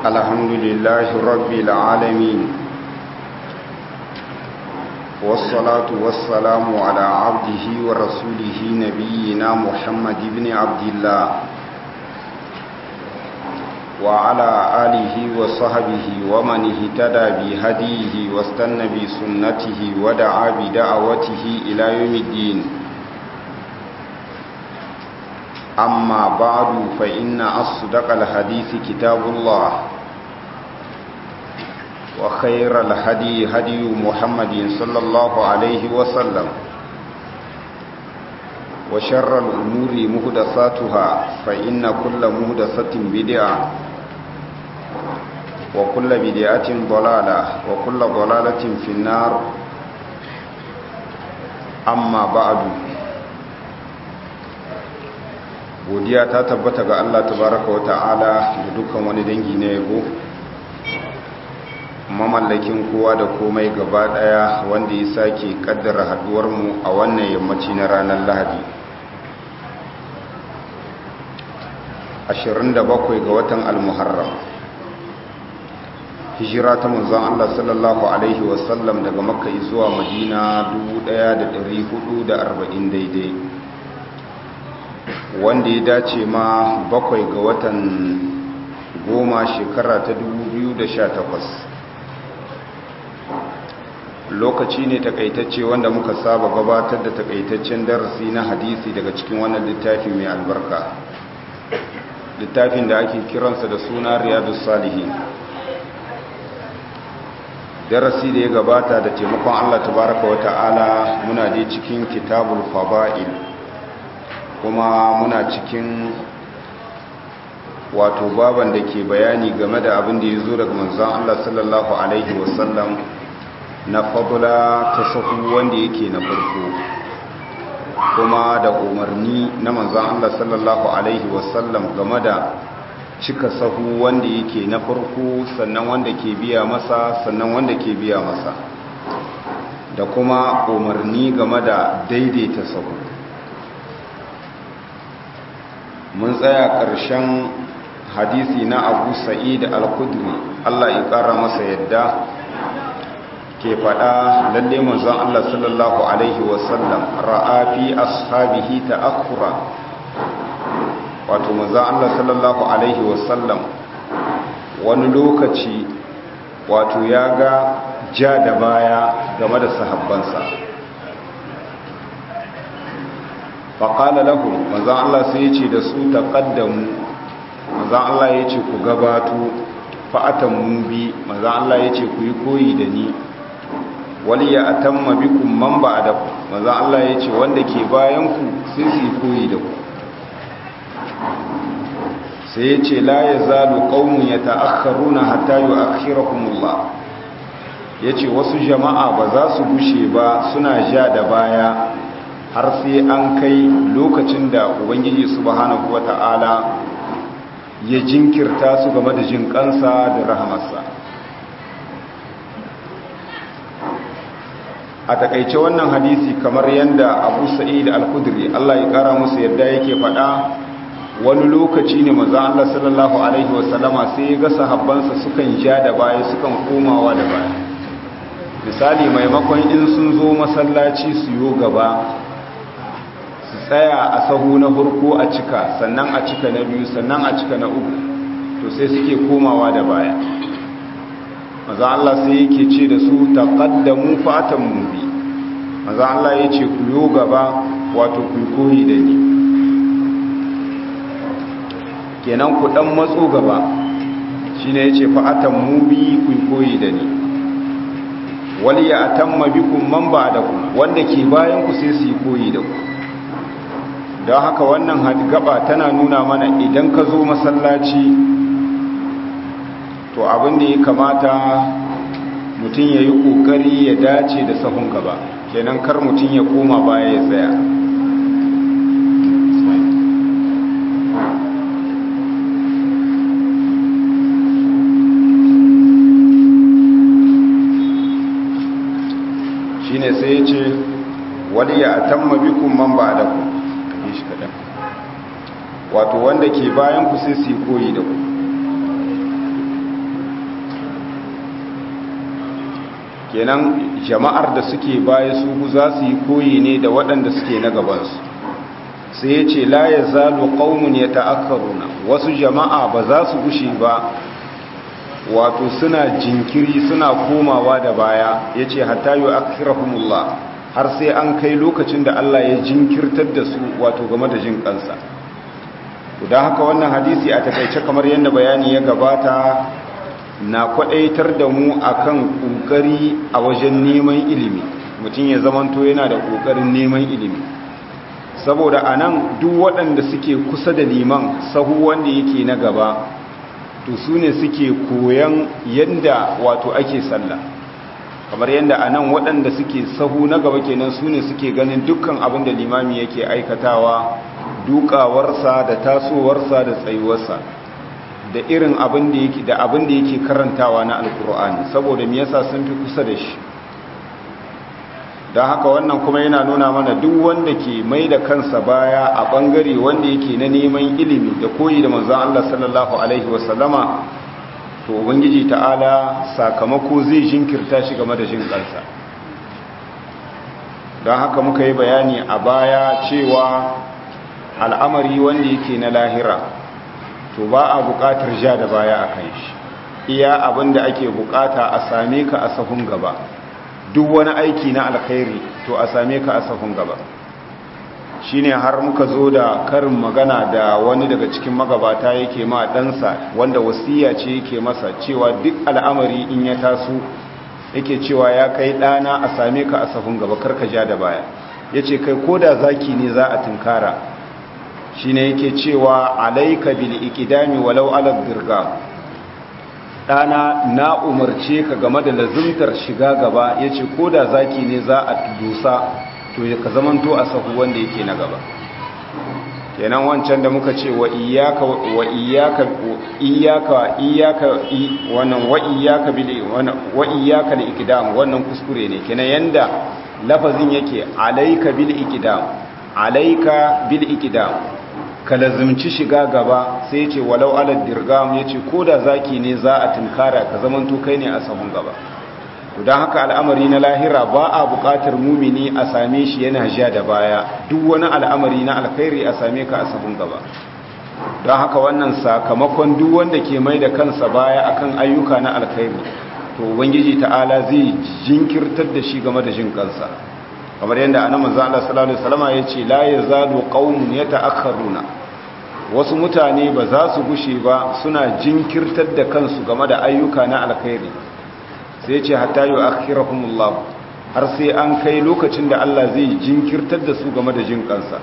الحمد لله رب العالمين والصلاة والسلام على عبده ورسوله نبينا محمد بن عبد الله وعلى آله وصحبه ومن اهتدى بهديه واستنى بسنته ودعا بدعوته إلى يوم الدين أما بعد فإن أصدق الحديث كتاب الله وخير الهدي هدي محمد صلى الله عليه وسلم وشر الأمور مهدساتها فإن كل مهدسة بدعة وكل بدعة ضلالة وكل ضلالة في النار أما بعد godiya ta tabbata ga Allah tabaraka wa ta'ala da dukkan wani dangi na yabo mamallakin kowa da komai gaba daya wanda ya sake kaddara haduwar mu a wannan yammaci na ranar Lahadi 27 ga watan al-Muharram hijira ta manzon Allah sallallahu alaihi wasallam daga Makka zuwa Madina 1440 daidai wanda ya dace ma bakwai ga watan goma shekara ta 2018 lokaci ne takaitacce wanda muka saba gabatar da takaitaccen darasi na hadisi daga cikin wannan littafi mai albarka littafin da ake kiransa da suna riyadu salihin darasi da ya gabata da taimakon allah tabaraka wa ta'ala muna dai cikin kitabul faba'il kuma muna cikin wato baban da ke bayani game da abin da ya zo daga manzan Allah sallallahu Alaihi wasallam na fadula ta sahu wanda yake na farko kuma da umarni na manzan Allah sallallahu Alaihi wasallam game da cika sahu wanda yake na farko sannan wanda ke biya masa sannan wanda ke biya masa da kuma umarni game da daidaita sahu mun tsaya ƙarshen hadisi na abu sa'id al-kudri Allah ya ƙara masa yadda ke faɗa lalle manzon Allah sallallahu alaihi wasallam ra'a fi ashabihi ta'akhura wato manzon Allah sallallahu alaihi wasallam wani lokaci wato ya ga ja da baya game da sahabbansa faƙala lahu manzan Allah sai ya ce da su taƙaddamu manzan Allah ya ce ku gabato fa'atan mubi manzan Allah ya ce ku yi koyi da ni wali ya atamma bikum man ba da ku manzan Allah ya ce wanda ke bayanku sai su yi koyi da ku sai ya ce la ya zalu ƙaunin ya ta'akharuna hatta yi akhirakumullah ya ce wasu jama'a ba za su gushe ba suna ja da baya har sai an kai lokacin da ubangiji subhanahu wata'ala ya jinkirta su game da jin kansa da rahamarsa a takaice wannan hadisi kamar yadda abu sa'id al-kudri Allah ya kara musu yadda yake faɗa wani lokaci ne maza Allah sallallahu alaihi wasallama sai ya ga sahabbansa sukan ja da baya sukan komawa da baya misali maimakon in sun zo masallaci su yo gaba tsaya a sahu na farko a cika sannan a cika na biyu sannan a cika na uku to sai suke komawa da baya maza Allah sai yake ce da su taqaddamu fatan mubi maza Allah yace ku yo gaba wato ku koyi da ni kenan ku dan matso gaba shine yace fatan mubi ku koyi da ni wali ya atamma bikum man ba'dakum wanda ke bayan ku sai su yi koyi da ku don haka wannan gaba tana nuna mana idan ka zo masallaci to abin da ya kamata mutum ya yi ƙoƙari ya dace da sahun gaba kenan kar mutum ya koma baya ya tsaya shi ne sai ya ce wali ya atamma bikum man ba da ku shi kaɗan wato wanda ke bayan ku sai su yi koyi da ku kenan jama'ar da suke baya su za su yi koyi ne da waɗanda suke na gabansu sai ya ce la ya zalu ƙaunin ya ta'akkaruna wasu jama'a ba za su gushe ba wato suna jinkiri suna komawa da baya ya ce hatta yi akirahumullah har sai an kai lokacin da Allah ya jinkirtar da su wato game da jin kansa don haka wannan hadisi a takaice kamar yadda bayani ya gabata na kwadaitar da mu akan kokari a wajen neman ilimi mutum ya zamanto yana da kokarin neman ilimi saboda anan duk waɗanda suke kusa da liman sahu wanda yake na gaba to su ne suke koyan yadda wato ake sallah kamar yadda anan waɗanda suke sahu na gaba kenan su ne suke ganin dukkan abin da limami yake aikatawa dukawarsa da tasowarsa da tsayuwarsa da irin abin da yake da abin da yake karantawa na alkur'ani saboda me yasa sun fi kusa da shi don haka wannan kuma yana nuna mana duk wanda ke mai da kansa baya a bangare wanda yake na neman ilimi da koyi da manzon Allah sallallahu alaihi wasallama to ubangiji ta'ala sakamako zai jinkirta shi game da jin kansa don haka muka yi bayani a baya cewa al'amari wanda yake na lahira to ba a buƙatar ja da baya a kan shi iya abin da ake buƙata a same ka a sahun gaba duk wani aiki na alkhairi to a same ka a sahun gaba shine har muka zo da karin magana da wani daga cikin magabata yake ma ɗansa wanda wasiya ce yake masa cewa duk al'amari in ya taso yake cewa ya kai ɗana a same ka a sahun gaba karka ja da baya ya ce kai ko da zaki ne za a tunkara shi ne yake cewa alaika bil ikidami walau alal dirga ɗana na umarce ka game da lazimtar shiga gaba ya ce ko da zaki ne za a dusa to ka zamanto a sahu wanda yake na gaba kenan wancan da muka ce wa iyaka wa iyaka iyaka iyaka wannan wa iyaka bil wa iyaka al ikdam wannan kuskure ne kenan yanda lafazin yake alayka bil ikdam alayka bil ikdam ka lazimci shiga gaba sai ce walau alad dirgam yace koda zaki ne za a tunkara ka zamanto kai ne a sahun gaba don haka al'amari na lahira ba a buƙatar mumini a same shi yana ja da baya duk wani al'amari na alkhairi a same ka a sahun gaba don haka wannan sakamakon duk wanda ke mai da kansa baya akan ayyuka na alkhairi to ubangiji ta'ala zai jinkirtar da shi game da jin kansa kamar yadda annabi manzo Allah sallallahu alaihi wasallam ya ce la yazalu qaumun yata'akharuna wasu mutane ba za su gushe ba suna jinkirtar da kansu game da ayyuka na alkhairi sai ce hatta yu'akhirahumullah har sai an kai lokacin da Allah zai jinkirtar da su game da jin kansa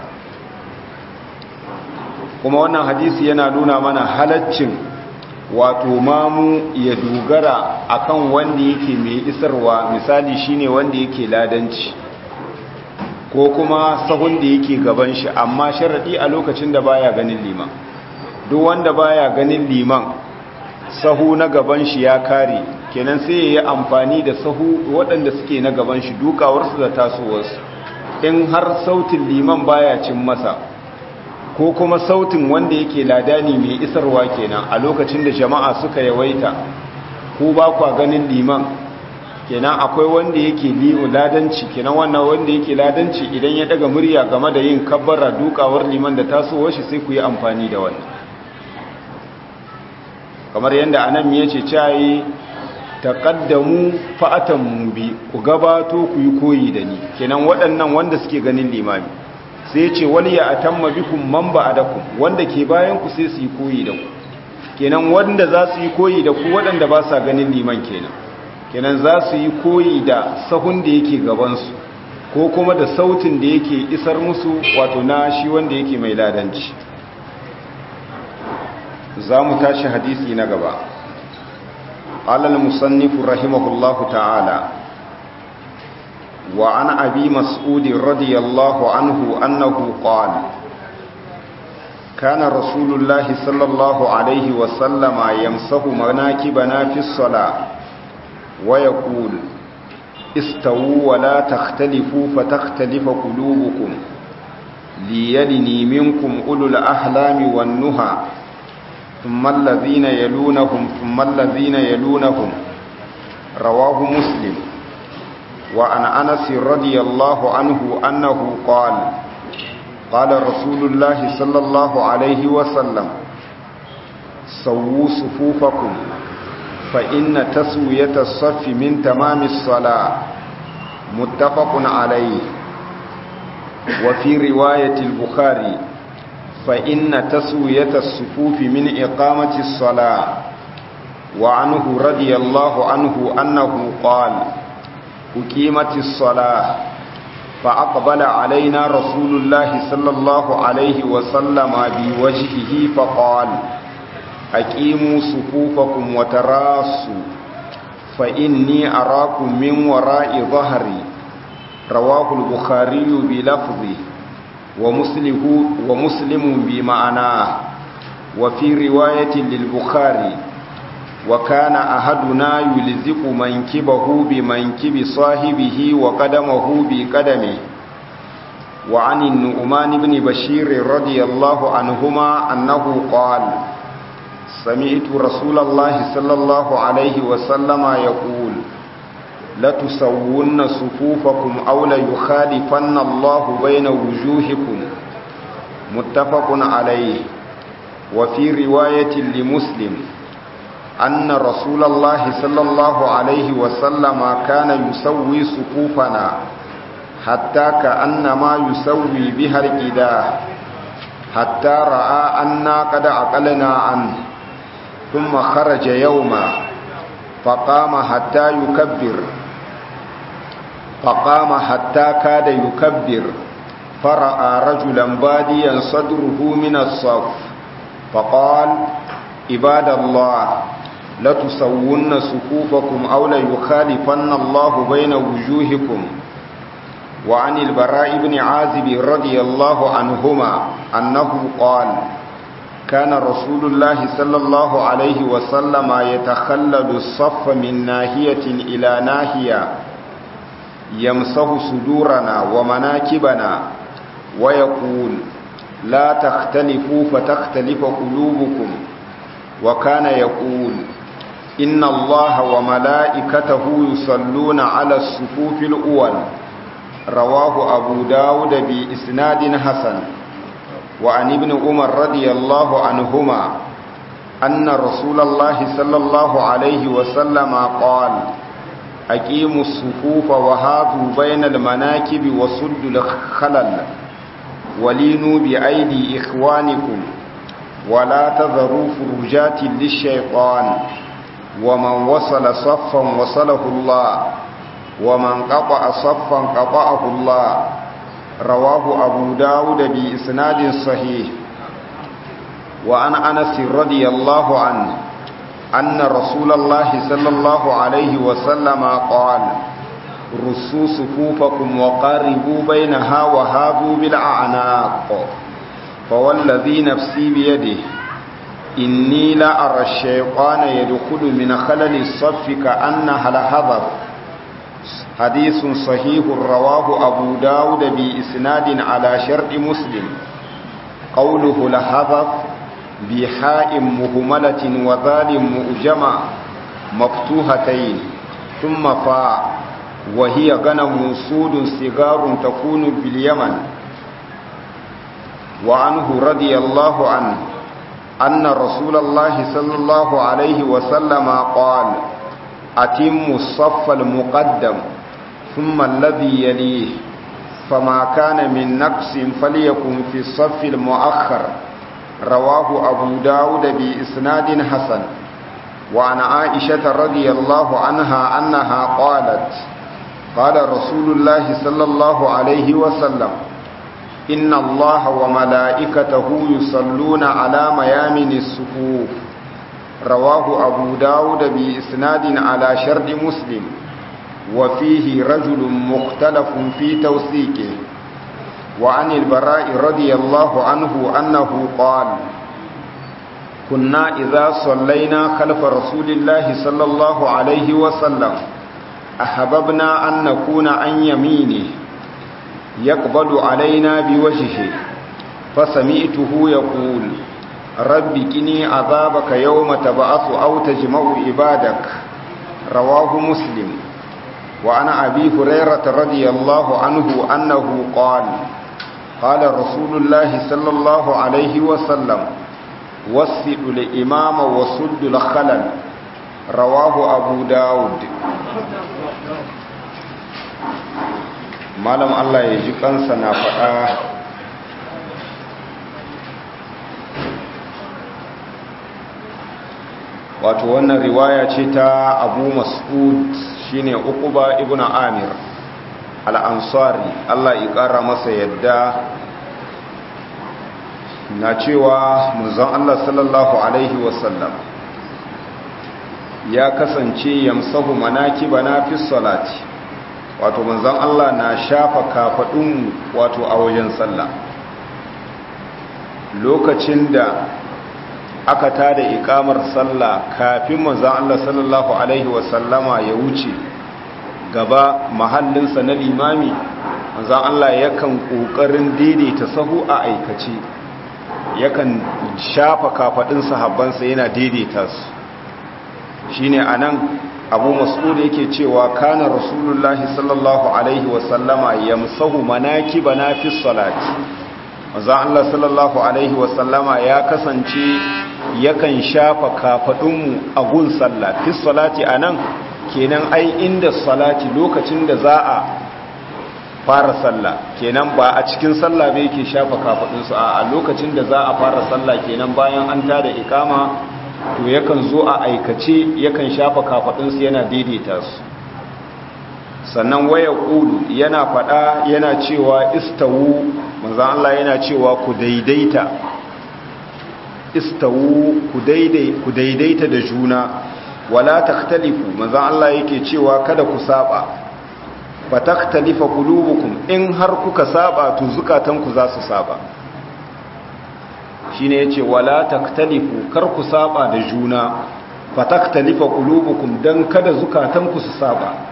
kuma wannan hadisi yana nuna mana halaccin wato mamu ya dogara akan wanda yake mai isarwa misali shine wanda yake ladanci ko kuma sahun da yake gaban shi amma sharadi a lokacin da baya ganin liman duk wanda baya ganin liman sahu na gaban shi ya kare kenan sai ya yi amfani da sahu waɗanda suke na gaban shi dukawarsu da tasowarsu in har sautin liman baya cin masa ko kuma sautin wanda yake ladani mai isarwa kenan a lokacin da jama'a suka yawaita ko ba kwa ganin liman kenan akwai wanda yake li'u ladanci kenan wannan wanda yake ladanci idan ya daga murya game da yin kabbara dukawar liman da tasowar shi sai ku yi amfani da wannan kamar yadda anan ya ce cayi taqaddamu fa'atan bi ku gabato ku yi koyi da ni kenan waɗannan wanda suke ganin limami sai ce wani ya atamma bikum man ba'adakum wanda ke bayan ku sai su yi koyi da ku kenan wanda za su yi koyi da ku waɗanda ba sa ganin liman kenan kenan za su yi koyi da sahun da yake gabansu ko kuma da sautin da yake isar musu wato na shi wanda yake mai ladanci za mu tashi hadisi na gaba قال المصنف رحمه الله تعالى وعن أبي مسعود رضي الله عنه أنه قال كان رسول الله صلى الله عليه وسلم يمسح مناكبنا في الصلاة ويقول استووا ولا تختلفوا فتختلف قلوبكم ليلني منكم أولو الأحلام والنهى ثم الذين يلونهم ثم الذين يلونهم رواه مسلم وعن أنس رضي الله عنه أنه قال قال رسول الله صلى الله عليه وسلم سووا صفوفكم فإن تسوية الصف من تمام الصلاة متفق عليه وفي رواية البخاري فإن تسوية الصفوف من إقامة الصلاة وعنه رضي الله عنه أنه قال أقيمت الصلاة فأقبل علينا رسول الله صلى الله عليه وسلم بوجهه فقال أقيموا صفوفكم وتراصوا فإني أراكم من وراء ظهري رواه البخاري بلفظه ومسلم, ومسلم بمعناه وفي رواية للبخاري وكان أحدنا يلزق منكبه بمنكب صاحبه وقدمه بقدمه وعن النؤمان بن بشير رضي الله عنهما أنه قال سمعت رسول الله صلى الله عليه وسلم يقول لتسون صفوفكم أو ليخالفن الله بين وجوهكم متفق عليه وفي رواية لمسلم أن رسول الله صلى الله عليه وسلم كان يسوي صفوفنا حتى كأنما يسوي بها الإله حتى رأى أنا قد عقلنا عنه ثم خرج يوما فقام حتى يكبر فقام حتى كاد يكبر فرأى رجلا باديا صدره من الصف فقال عباد الله لتسون صفوفكم أو ليخالفن الله بين وجوهكم وعن البراء بن عازب رضي الله عنهما أنه قال كان رسول الله صلى الله عليه وسلم يتخلل الصف من ناهية إلى ناهية يمسه صدورنا ومناكبنا ويقول لا تختلفوا فتختلف قلوبكم وكان يقول إن الله وملائكته يصلون على الصفوف الأول رواه أبو داود بإسناد حسن وعن ابن عمر رضي الله عنهما أن رسول الله صلى الله عليه وسلم قال أقيموا الصفوف وهاتوا بين المناكب وسدوا الخلل ولينوا بأيدي إخوانكم ولا تذروا فرجات للشيطان ومن وصل صفا وصله الله ومن قطع صفا قطعه الله رواه أبو داود بإسناد صحيح وعن أنس رضي الله عنه أن رسول الله صلى الله عليه وسلم قال رسوا صفوفكم وقاربوا بينها وهابوا بالأعناق فوالذي نفسي بيده إني لأرى الشيطان يدخل من خلل الصف كأنها لحظر حديث صحيح رواه أبو داود بإسناد على شرط مسلم قوله لحظر بحاء مهملة وذال مؤجمة مفتوحتين ثم فاء وهي غنم سود صغار تكون باليمن وعنه رضي الله عنه أن رسول الله صلى الله عليه وسلم قال أتم الصف المقدم ثم الذي يليه فما كان من نقص فليكن في الصف المؤخر رواه أبو داود بإسناد حسن وعن عائشة رضي الله عنها أنها قالت قال رسول الله صلى الله عليه وسلم إن الله وملائكته يصلون على ميامن الصفوف رواه أبو داود بإسناد على شرط مسلم وفيه رجل مختلف في توثيقه وعن البراء رضي الله عنه أنه قال كنا إذا صلينا خلف رسول الله صلى الله عليه وسلم أحببنا أن نكون عن يمينه يقبل علينا بوجهه فسمعته يقول رب كني عذابك يوم تبعث أو تجمع عبادك رواه مسلم وعن أبي هريرة رضي الله عنه أنه قال قال رسول الله صلى الله عليه وسلم وسد الإمام وسد الخلل رواه أبو داود malam Allah ya ji kansa na faɗa wato wannan riwaya ce ta abu mas'ud shine uquba ibn amir al-ansari Allah ya ƙara masa yadda na cewa manzon Allah sallallahu alaihi wasallam ya kasance yamsahu manakibana fi salati wato manzon Allah na shafa kafadun wato a wajen sallah lokacin da aka tada ikamar sallah kafin manzon Allah sallallahu alaihi wasallama ya wuce gaba mahallinsa na limami manzon Allah yakan kokarin daidaita sahu a aikace yakan shafa kafadun sahabbansa yana daidaita su shine anan abu mas'ud yake cewa kana rasulullahi sallallahu alaihi wasallama yamsahu manakibana fi salati manzo Allah sallallahu alaihi wasallama ya kasance yakan shafa kafadunmu a gun sallah fi salati anan kenan ai inda salati lokacin da za a fara sallah kenan ba a cikin sallah ba yake shafa kafadunsu a lokacin da za a fara sallah kenan bayan an tada ikama to yakan zo a aikace yakan shafa kafadunsu yana daidaita su sannan waya kudu yana fada yana cewa istawu manzan Allah yana cewa ku daidaita istawu ku daidaita da juna wala takhtalifu manzan Allah yake cewa kada ku saba fa takhtalifa qulubukum in har kuka saba to zukatanku za su saba shine yace wala taktalifu kar ku saba da juna fataktalifa qulubukum dan kada zukatanku su saba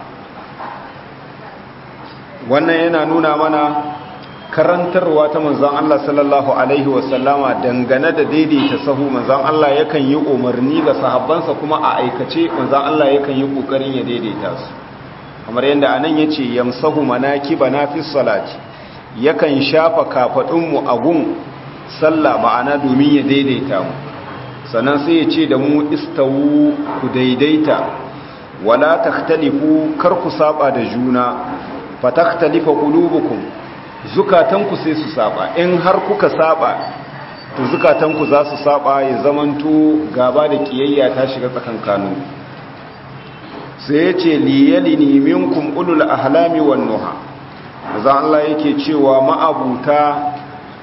wannan yana nuna mana karantarwa ta manzon Allah sallallahu alaihi wasallama dangane da daidaita sahu manzon Allah yakan yi umarni ga sahabbansa kuma a aikace manzon Allah yakan yi kokarin ya daidaita su kamar yadda anan yace yamsahu manakibana fi salati yakan shafa kafadunmu a gun sallah ma'ana domin ya daidaita mu sannan sai ya ce da mu istawu ku daidaita wala takhtalifu kar ku saba da juna fa takhtalifa qulubukum zukatanku sai su saba in har kuka saba to zukatanku za su saba ya zamanto gaba da kiyayya ta shiga tsakankanin sai ya ce liyalini minkum ulul ahlami wan nuha za Allah yake cewa ma'abuta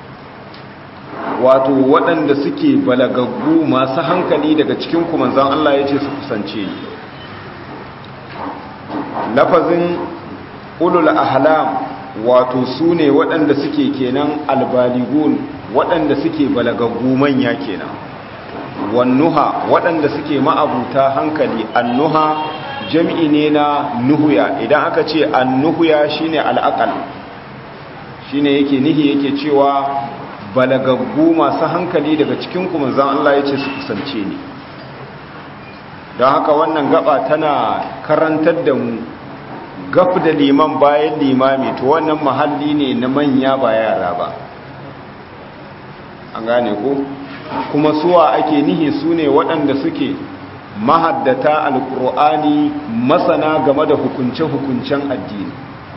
wato waɗanda suke balagaggu masu hankali daga cikin kumanzan Allah ya ce su kusance ni lafazin ulul ahlam wato su ne waɗanda suke kenan albaligun waɗanda suke balagaggu manya kenan wannuha waɗanda suke ma'abuta hankali annuha jam'i ne na nuhuya idan aka ce annuhuya shine al'aqal shine yake nihi yake cewa balagaggu masu hankali daga cikin kuma zan Allah ya ce su kusance ni don haka wannan gaba tana karantar da mu gaf da liman bayan limami to wannan mahalli ne na manya ba yara ba an gane ko kuma suwa ake nihi su ne waɗanda suke mahaddata alkur'ani masana game da hukunce-hukuncen addini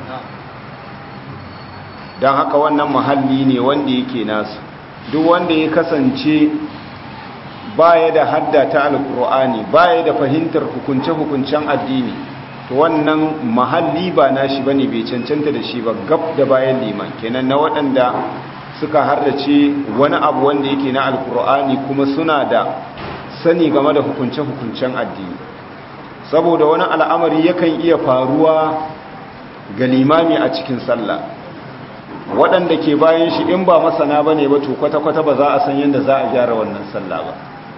don haka wannan mahalli ne wanda yake nasu duk wanda ya kasance baya da haddata alkur'ani baya da fahimtar hukunce-hukuncen addini to wannan mahalli ba nashi bane bai cancanta da shi ba gab da bayan liman kenan na waɗanda suka hardace wani abu wanda yake na alkur'ani kuma suna da sani game da hukunce-hukuncen addini saboda wani al'amari yakan iya faruwa ga limami a cikin sallah waɗanda ke bayan shi in ba masana ba ne ba to kwata-kwata ba za a san yadda za a gyara wannan sallah ba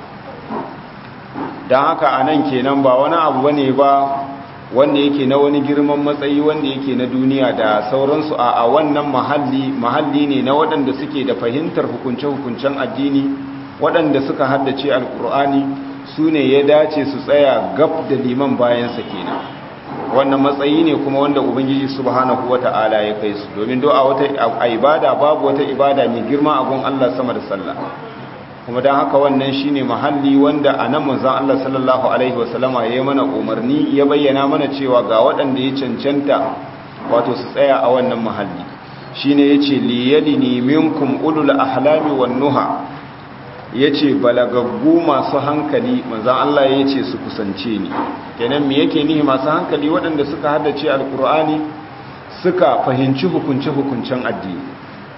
don haka a nan kenan ba wani abu ba ne ba wanda yake na wani girman matsayi wanda yake na duniya da sauransu a wannan mahalli mahalli ne na waɗanda suke da fahimtar hukunce-hukuncen addini waɗanda suka haddace alkur'ani su ne ya dace su tsaya gab da liman bayansa kenan wannan matsayi ne kuma wanda ubangiji subhanahu wata'ala ya kai su domin do a wata a ibada babu wata ibada mai girma a gun Allah sama da sallah kuma dan haka wannan shine mahalli wanda anan manzon Allah sallallahu alaihi wasallama yayi mana umarni ya bayyana mana cewa ga waɗanda ya cancanta wato su tsaya a wannan mahalli shine yace liyalini minkum ulul ahlami wan nuha yace balagaggu masu hankali manzon Allah yace su kusance ni kenan me yake nihi masu hankali waɗanda suka haddace alkur'ani suka fahimci hukunce hukuncen addini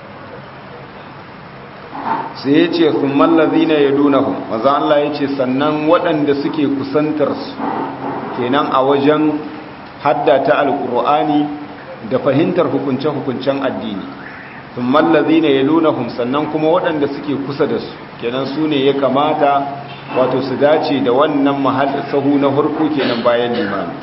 sai yace thummal ladhina yadunahum manzon Allah yace sannan waɗanda suke kusantar su kenan a wajen haddata alkur'ani da fahimtar hukunce-hukuncen addini sun mallazi ne ya lunahun sannan kuma waɗanda suke kusa da su kenan su ne ya kamata wato su dace da wannan mahal sahu na harko kenan bayan limami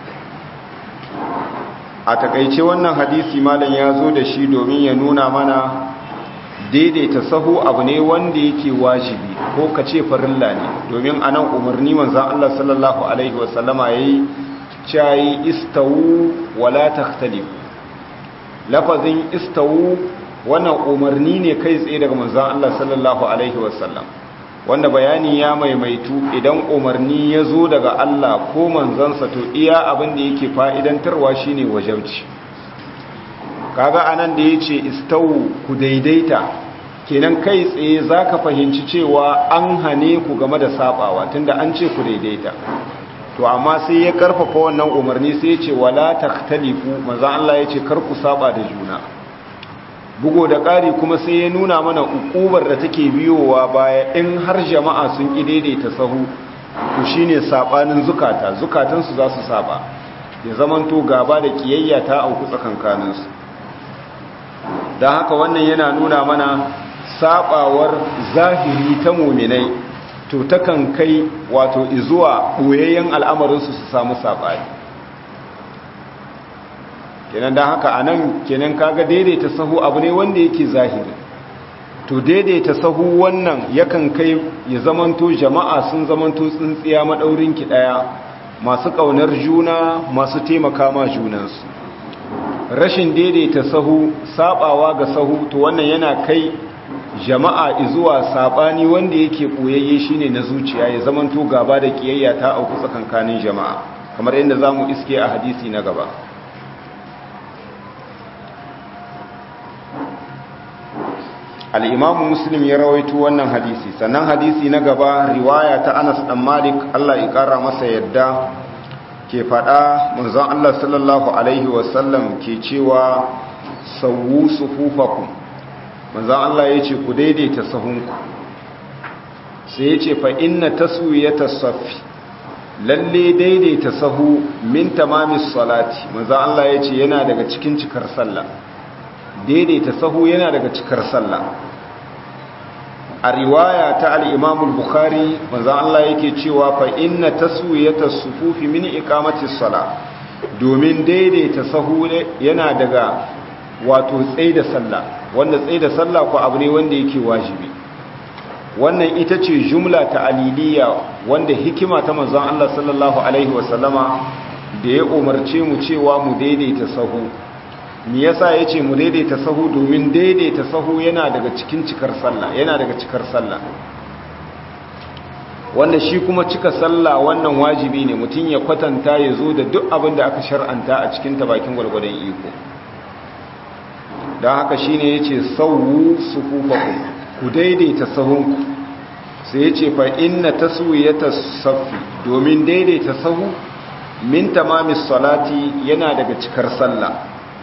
a takaice wannan hadisi malam ya zo da shi domin ya nuna mana daidaita sahu abu ne wanda yake wajibi ko ka ce farilla ne domin a nan umarni manzan Allah sallallahu Alaihi wasallama ya yi cayi istawu wala takhtalifu lafazin istawu wannan umarni ne kai tsaye daga manzon Allah sallallahu alaihi wasallam wanda bayani ya maimaitu idan umarni ya zo daga Allah ko manzansa to iya abin da yake fa'idantarwa shine wajauci kaga anan da yace istawu ku daidaita kenan kai tsaye zaka fahimci cewa an hane ku game da sabawa tunda an ce ku daidaita to amma sai ya karfafa wannan umarni sai ya ce wala takhtalifu manzo Allah ya ce kar ku saba da juna bugo da ƙari kuma sai ya nuna mana ukubar da take biyowa baya in har jama'a sun ki daidaita sahu to shine sabanin zukata zukatan su za su saba ya zamanto gaba da kiyayya ta auku tsakankanin su dan haka wannan yana nuna mana sabawar zahiri ta mu'minai to takan kai wato izuwa ɓoyayyen al'amarinsu su samu saɓani kenan don haka a nan kenan kaga daidaita sahu abu ne wanda yake zahiri to daidaita sahu wannan yakan kai ya zamanto jama'a sun zamanto tsintsiya maɗaurinki ɗaya masu ƙaunar juna masu taimaka ma junansu rashin daidaita sahu saɓawa ga sahu to wannan yana kai jama'a zuwa sabani wanda yake koyayye shine na zuciya ya zamanto gaba da kiyayya ta auku tsakankanin jama'a kamar yadda zamu iske a hadisi na gaba al-imam muslim ya rawaito wannan hadisi sannan hadisi na gaba riwaya ta Anas dan Malik Allah ya kara masa yadda ke fada manzon Allah sallallahu alaihi wasallam ke cewa sawu sufufakum manzan Allah ya ce ku daidaita sahunku sai ya ce fa'inna taswiyata safi lalle daidaita sahu min tamamis salati manzan Allah ya ce yana daga cikin cikar sallah daidaita sahu yana daga cikar sallah a riwaya ta al'imamul bukhari manzan Allah yake cewa fa'inna taswiyata sufufi min ikamatis sala domin daidaita sahu yana daga wato tsaye da sallah wanda tsaye da sallah ko abu ne wanda yake wajibi wannan ita ce jumla ta aliliya wanda hikima ta manzon Allah sallallahu alaihi wasallama da ya umarce mu cewa mu daidaita sahu me yasa yace mu daidaita sahu domin daidaita sahu yana daga cikin cikar sallah yana daga cikar sallah wanda shi kuma cika sallah wannan wajibi ne mutum ya kwatanta ya zo da duk abin da aka shar'anta a cikin ta bakin gwargwadon iko don haka shi ne ya ce sauwu sufufaku ku daidaita sahunku sai ya ce fa inna taswiyata safi domin daidaita sahu min tamamis salati yana daga cikar sallah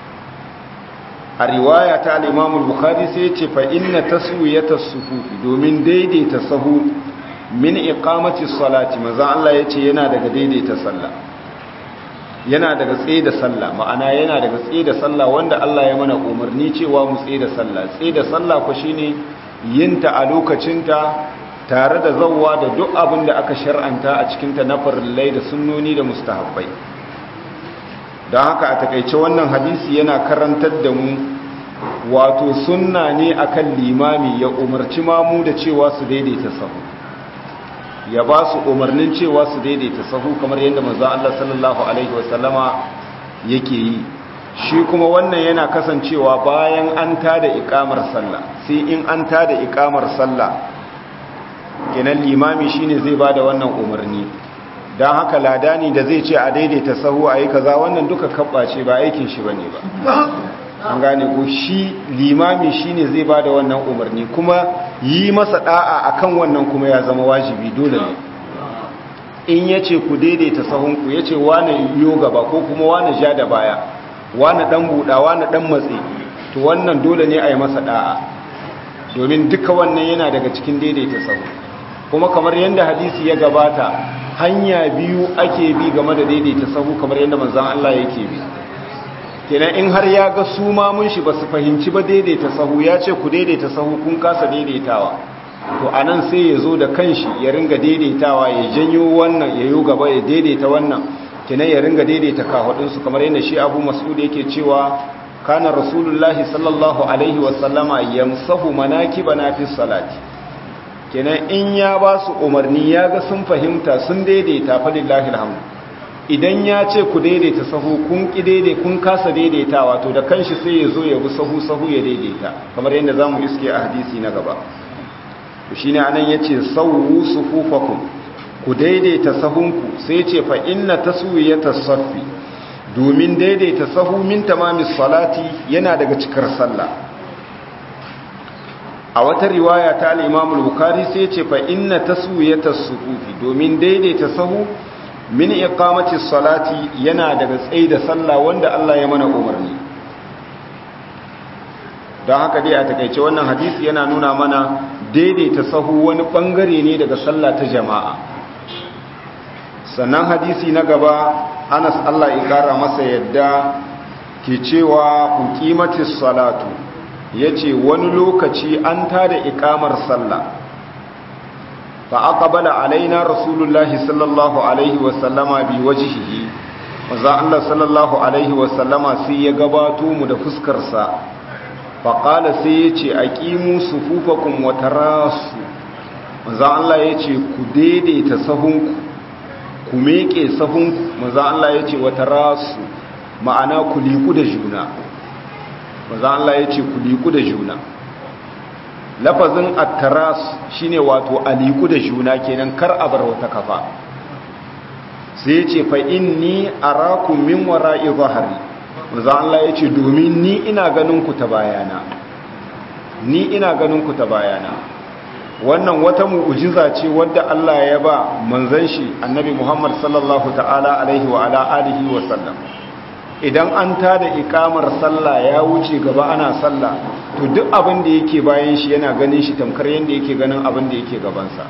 a riwaya ta al-Imam bukhari sai ya ce fa inna taswiyata sufufi domin daidaita sahu min iqamati salati maza Allah ya ce yana daga daidaita sallah yana daga tsaye da sallah ma'ana yana daga tsaye da sallah wanda Allah ya mana umarni cewa mu tsaye da sallah tsaye da sallah ku shine yinta a lokacinta tare da zawwa da duk abin da aka shar'anta a cikin ta na farillai da sunnoni da mustahabbai don haka a takaice wannan hadisi yana karantar da mu wato sunna ne akan limami ya umarci mamu da cewa su daidaita sahu ya ba su umarnin cewa su daidaita sahu kamar yadda manzo Allah sallallahu alaihi wasallama yake yi shi kuma wannan yana kasancewa bayan an tada ikamar sallah sai in an tada ikamar sallah kenan limami shine zai bada wannan umarni dan haka ladani da zai ce a daidaita sahu ayi kaza wannan duka kabbace ba aikin shi bane ba an gane ko shi limami shine zai bada wannan umarni kuma yi masa da'a akan wannan kuma ya zama wajibi dole ne in yace ku daidaita sahunku yace wani yo gaba ko kuma wani ja da baya wani dan buda wani dan matsi to wannan dole ne a yi masa da'a domin duka wannan yana daga cikin daidaita sahu kuma kamar yadda hadisi ya gabata hanya biyu ake bi game da daidaita sahu kamar yadda manzon Allah yake bi kenan in har ya ga su mamun shi ba su fahimci ba daidaita sahu ya ce ku daidaita sahu kun kasa daidaitawa to anan sai ya zo da kanshi ya ringa daidaitawa ya janyo wannan ya yi gaba ya daidaita wannan kenan ya ringa daidaita kahudinsu kamar yadda shi abu mas'ud yake cewa kana rasulullahi sallallahu alaihi wasallama yamsahu manakibana fi salati kenan in ya ba su umarni ya ga sun fahimta sun daidaita fa lillahi alhamdu idan ya ce ku daidaita sahu kun ki daidai kun kasa daidaitawa to da kanshi sai ya zo ya bi sahu sahu ya daidaita kamar yadda zamu iske a hadisi na gaba to shine anan yace sawu sufufakum ku daidaita sahunku sai ce fa inna taswiyata saffi domin daidaita sahu min tamamis salati yana daga cikar sallah a wata riwaya ta al-Imam al-Bukhari sai ce fa inna taswiyata sufufi domin daidaita sahu min iqamati salati yana daga tsaida sallah wanda Allah ya mana umarni don haka dai a takaice wannan hadisi yana nuna mana daidaita sahu wani bangare ne daga sallah ta jama'a sannan hadisi na gaba anas Allah ya kara masa yadda ke cewa uqimatis salatu yace wani lokaci an tada ikamar sallah fa aqbala alaina rasulullahi sallallahu alaihi wa sallama bi wajhihi manzo Allah sallallahu alaihi wa sallama sai ya gabato mu da fuskar sa fa qala sai yace aqimu sufufakum wa tarasu manzo Allah yace ku daidaita sahunku ku meke sahunku maza Allah ya ce wata rasu ma'ana ku liku da juna maza Allah ya ce ku liku da juna lafazin attaras shine wato a liku da juna kenan kar a bar wata kafa sai ya ce fa inni arakum min wara'i zahari maza Allah ya ce domin ni ina ganin ku ta bayana ni ina ganin ku ta bayana wannan wata mu'ujiza ce wadda Allah ya ba manzon shi annabi Muhammad sallallahu ta'ala alaihi wa ala alihi wa sallam idan an tada ikamar sallah ya wuce gaba ana sallah to duk abin da yake bayan shi yana ganin shi tamkar yanda yake ganin abin da yake gabansa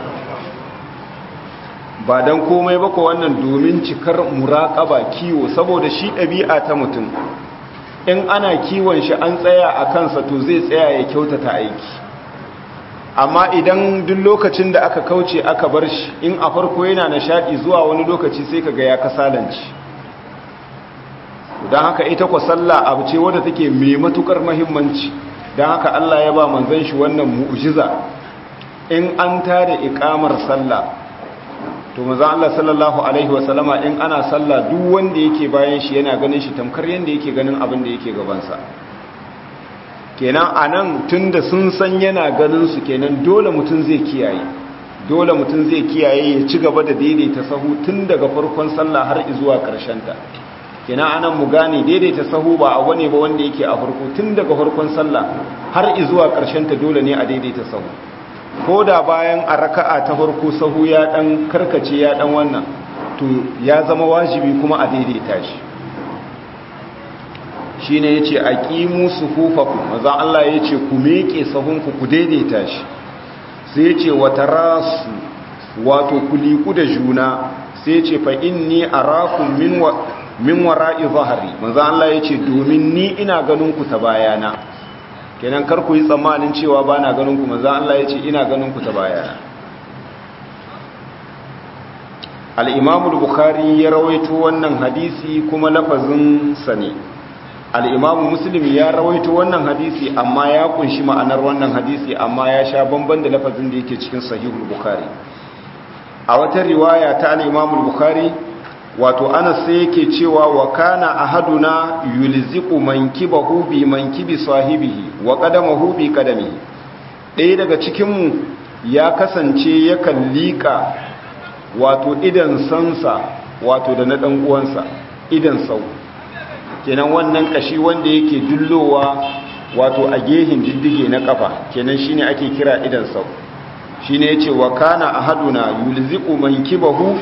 ba dan komai ba ko wannan domin cikar muraqaba kiwo saboda shi ɗabi'a ta mutum in ana kiwon shi an tsaya a kansa to zai tsaya ya kyautata aiki amma idan duk lokacin da aka kauce aka bar shi in a farko yana nishadi zuwa wani lokaci sai kaga ya kasalanci don haka ita kwa sallah abu ce wadda take mai matukar mahimmanci don haka Allah ya ba manzon shi wannan mu'jiza in an tada ikamar sallah to manzon Allah sallallahu alaihi wasallama in ana sallah duk wanda yake bayan shi yana ganin shi tamkar yanda yake ganin abin da yake gabansa kenan a nan tun da sun san yana ganinsu kenan dole mutum zai kiyaye dole mutum zai kiyaye ya ci gaba da daidaita sahu tun daga farkon sallah har zuwa ta. kenan a nan mu gane daidaita sahu ba a wane ba wanda yake a farko tun daga farkon sallah har zuwa ta dole ne a daidaita sahu ko da bayan a raka'a ta farko sahu ya dan karkace ya dan wannan to ya zama wajibi kuma a daidaita shi shi ne ya ce a ƙimu su hufaku maza Allah ya ce ku meƙe sahunku ku daidaita shi sai ya ce wata rasu wato ku liku da juna sai ya ce fa inni a rakun min wara'i zahari maza Allah ya ce domin ni ina ganinku ta bayana kenan kar ku yi tsammanin cewa ba na ganinku maza Allah ya ce ina ganinku ta bayana al'imamul bukhari ya rawaito wannan hadisi kuma lafazin sani al'imamu muslim ya rawaito wannan hadisi amma ya kunshi ma'anar wannan hadisi amma ya sha bamban da lafazin da yake cikin sahihul bukari a wata riwaya ta al-Imam al-Bukhari wato Anas sai yake cewa wa kana ahaduna yulziqu mankibahu bi mankibi sahibihi wa qadamahu bi qadamihi ɗaya daga cikin mu ya kasance yakan liƙa wato idan sansa wato da na ɗan uwansa idan sau kenan wannan kashi wanda yake dullowa wato a gehin diddige na kafa kenan shine ake kira idan sau shine yace wa kana ahaduna yulziqu mankibahu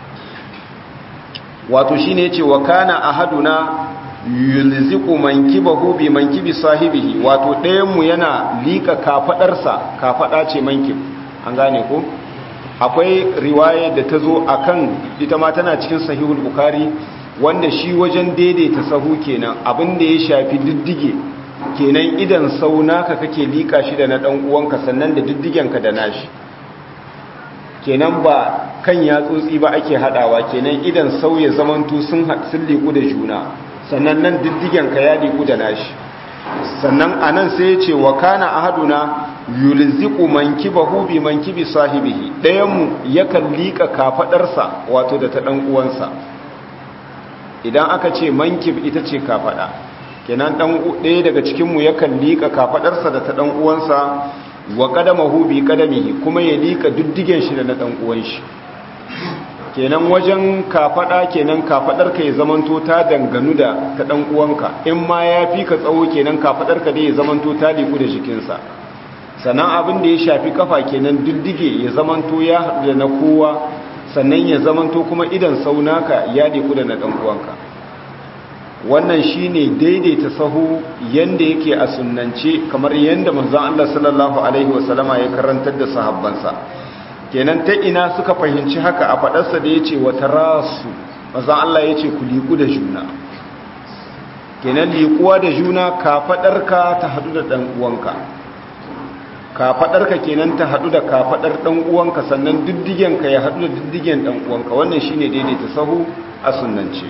wato shine yace wa kana ahaduna yulziqu mankibahu bi mankibi sahibihi wato ɗayan mu yana lika kafadarsa kafada ce mankib an gane ko akwai riwaya da ta zo akan ita ma tana cikin sahihul bukhari wanda shi wajen daidaita sahu kenan abin da ya shafi diddige kenan idan sau naka kake lika shi da na dan uwanka sannan da diddigenka da nashi kenan ba kan yatsotsi ba ake hadawa kenan idan sau ya zamanto sun sun liku da juna sannan nan diddigenka ya liku da nashi sannan anan sai ya ce wa kana ahaduna yulziqu mankibahu bi mankibi sahibihi dayan mu yakan lika kafadarsa wato da ta dan uwansa idan aka ce mankib ita ce kafada kenan dan ɗaya daga cikin mu yakan lika kafadarsa da ta dan uwansa wa qadamahu bi qadamihi kuma ya lika diddigen shi da na dan uwan shi kenan wajen kafada kenan kafadar ka ya zamanto ta danganu da ta dan uwanka in ma yafi ka tsawo kenan kafadar ka dai ya zamanto ta liku da jikinsa sannan abin da ya shafi kafa kenan diddige ya zamanto ya haɗu da na kowa sannan ya zamanto kuma idan saunaka ya liku da na ɗan uwanka wannan shine daidaita sahu yanda yake a sunnance kamar yanda manzon Allah sallallahu alaihi wasallama ya karantar da sahabbansa kenan ta ina suka fahimci haka a fadarsa da yace wa tarasu manzon Allah yace ku liku da juna kenan likuwa da juna ka fadarka ta hadu da dan uwanka ka fadarka kenan ta hadu da ka fadar dan uwanka sannan diddigen ka ya hadu da diddigen dan uwanka wannan shine daidaita sahu a sunnance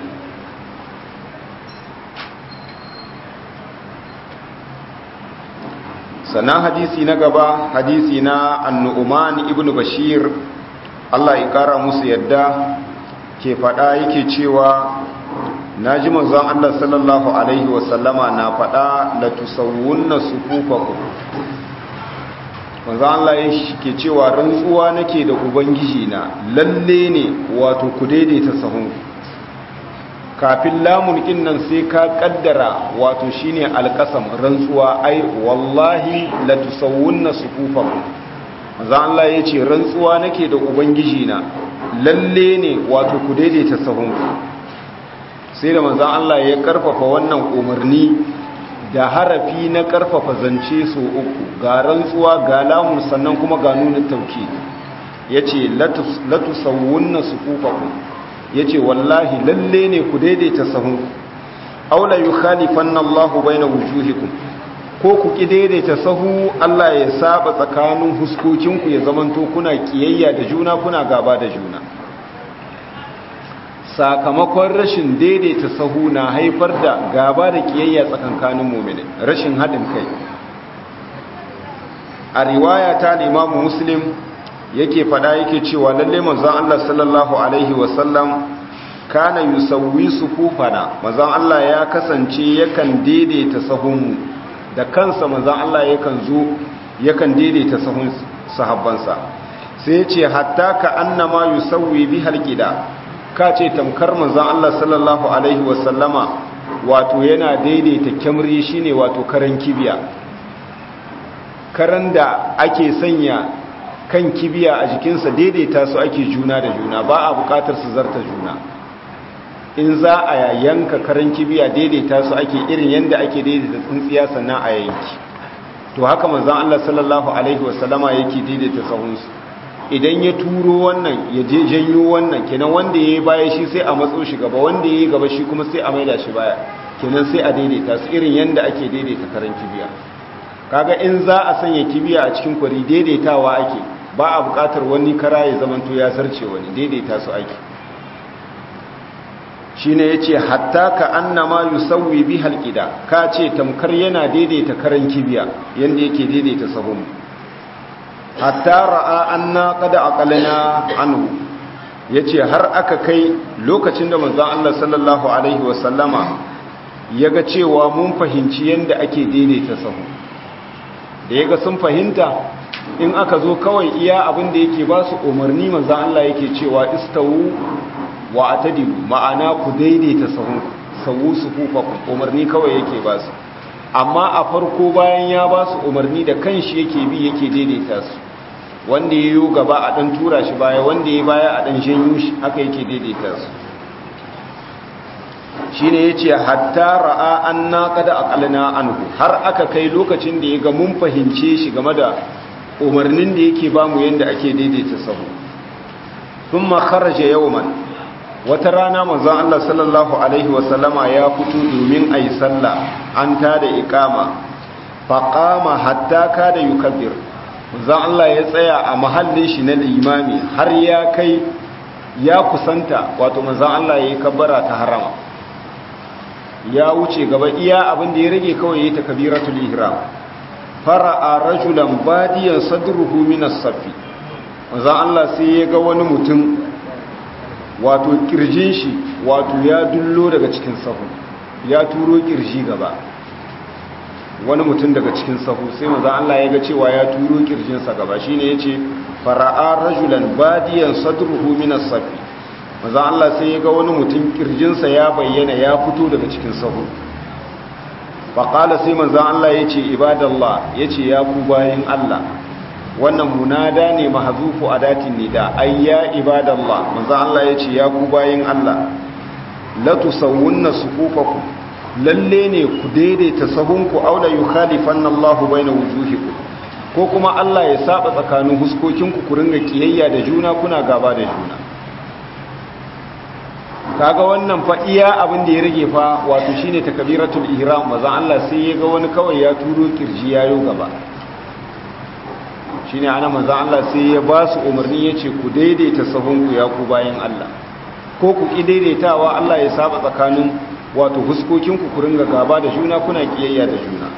sannan hadisi na gaba hadisi na annu'uman ibn bashir Allah ya kara musu yadda ke fada yake cewa na ji manzon Allah sallallahu alaihi wasallama na fada la tusawwunna sufufakum manzon Allah yake cewa rantsuwa nake da ubangiji na lalle ne wato ku daidaita sahun kafin lamun nan sai ka kaddara wato shine alqasam rantsuwa ai wallahi la tusawwunna sufufakum manzo Allah yace rantsuwa nake da ubangiji na lalle ne wato ku daidaita sahun sai da manzo Allah ya karfafa wannan umarni da harafi na karfafa zance so uku ga rantsuwa ga lamun sannan kuma ga nuna tauki yace la tusawwunna sufufakum ya ce wallahi lalle ne ku daidaita sahun aula yi khalifan Allahu bai na wujuhikum ko ku ki daidaita sahu Allah ya saba tsakanin huskokinku ya zamanto kuna kiyayya da juna kuna gaba da juna sakamakon rashin daidaita sahu na haifar da gaba da kiyayya tsakankanin mumini rashin haɗin kai a riwaya ta limamu muslim yake fada yake cewa lalle manzon Allah sallallahu alaihi wasallam kana yusawwi sufufana manzon Allah ya kasance yakan daidaita sahun da kansa manzon Allah yakan zo yakan daidaita sahun sahabbansa sai ya ce hatta ka annama yusawwi bihal qida ka ce tamkar manzon Allah sallallahu alaihi wasallama wato yana daidaita kyamri shine wato karan kibiya karan da ake sanya kan kibiya a jikinsa daidaita su ake juna da juna ba a bukatar su zarta juna in za a yanka karan kibiya daidaita su ake irin yadda ake daidaita tsintsiya sannan a yanki to haka manzon Allah sallallahu alaihi wasallama yake daidaita sahunsu idan ya turo wannan ya je janyo wannan kenan wanda yayi baya shi sai a matso shi gaba wanda yayi gaba shi kuma sai a maida shi baya kenan sai a daidaita su irin yadda ake daidaita karan kibiya kaga in za a sanya kibiya a cikin kwari daidaitawa ake ba a bukatar wani kara ya zamanto ya zarce wani daidaita su ake shi ne ya ce hatta ka annama yusawwi bi halƙida ka ce tamkar yana daidaita karan kibiya yadda yake daidaita sahun hatta ra'a anna qad aqalna anhu yace har aka kai lokacin da manzon Allah sallallahu alaihi wasallama yaga cewa mun fahimci yanda ake daidaita sahu da yaga sun fahimta in aka zo kawai iya abin da yake ba su umarni manzon Allah yake cewa istawu wa atadilu ma'ana ku daidaita sahun sawu sufufakum umarni kawai yake ba su amma a farko bayan ya ba su umarni da kanshi yake bi yake daidaita su wanda ya yi gaba a ɗan tura shi baya wanda ya baya a ɗan janyo shi haka yake daidaita su shi ne ya ce hatta ra'a an na kada a ƙalina anhu har aka kai lokacin da ya ga mun fahimce shi game da umarnin da yake ba mu yadda ake daidaita sahu sun makaraje yawman wata rana manzon Allah sallallahu alaihi wasallama ya fito domin a yi sallah an tada ikama faƙama hatta kada yukabbir manzon Allah ya tsaya a mahallin shi na limami har ya kai ya kusanta wato manzon Allah ya yi kabbara ta harama ya wuce gaba iya abin da ya rage kawai ya takbiratul ihram fara'a rajulan badiyan sadruhu min as-safi manzon Allah sai ya ga wani mutum wato kirjin shi wato ya dullo daga cikin sahu ya turo kirji gaba wani mutum daga cikin sahu sai maza Allah ya ga cewa ya turo kirjinsa gaba shine yace fara'a rajulan badiyan sadruhu min as-safi maza Allah sai ya ga wani mutum kirjinsa ya bayyana ya fito daga cikin sahu faqala sai maza Allah yace ibadallah yace ya ku bayin Allah wannan munada ne mahzufu adatin nida ayya ibadallah manzo Allah yace ya ku bayin Allah la tusawwunna sufufakum lalle ne ku daidaita sahunku aw la yukhalifanna Allahu baina wujuhikum ko kuma Allah ya saba tsakanin huskokinku ku ringa kiyayya da juna kuna gaba da juna kaga wannan fa iya abin da ya rage fa wato shine takbiratul ihram manzo Allah sai ya ga wani kawai ya turo kirji yayo gaba shine ana manzo Allah sai ya ba su umarni yace ku daidaita sahunku ya ku bayan Allah ko ku ki daidaitawa Allah ya saba tsakanin wato huskokinku ku ringa gaba da juna kuna kiyayya da juna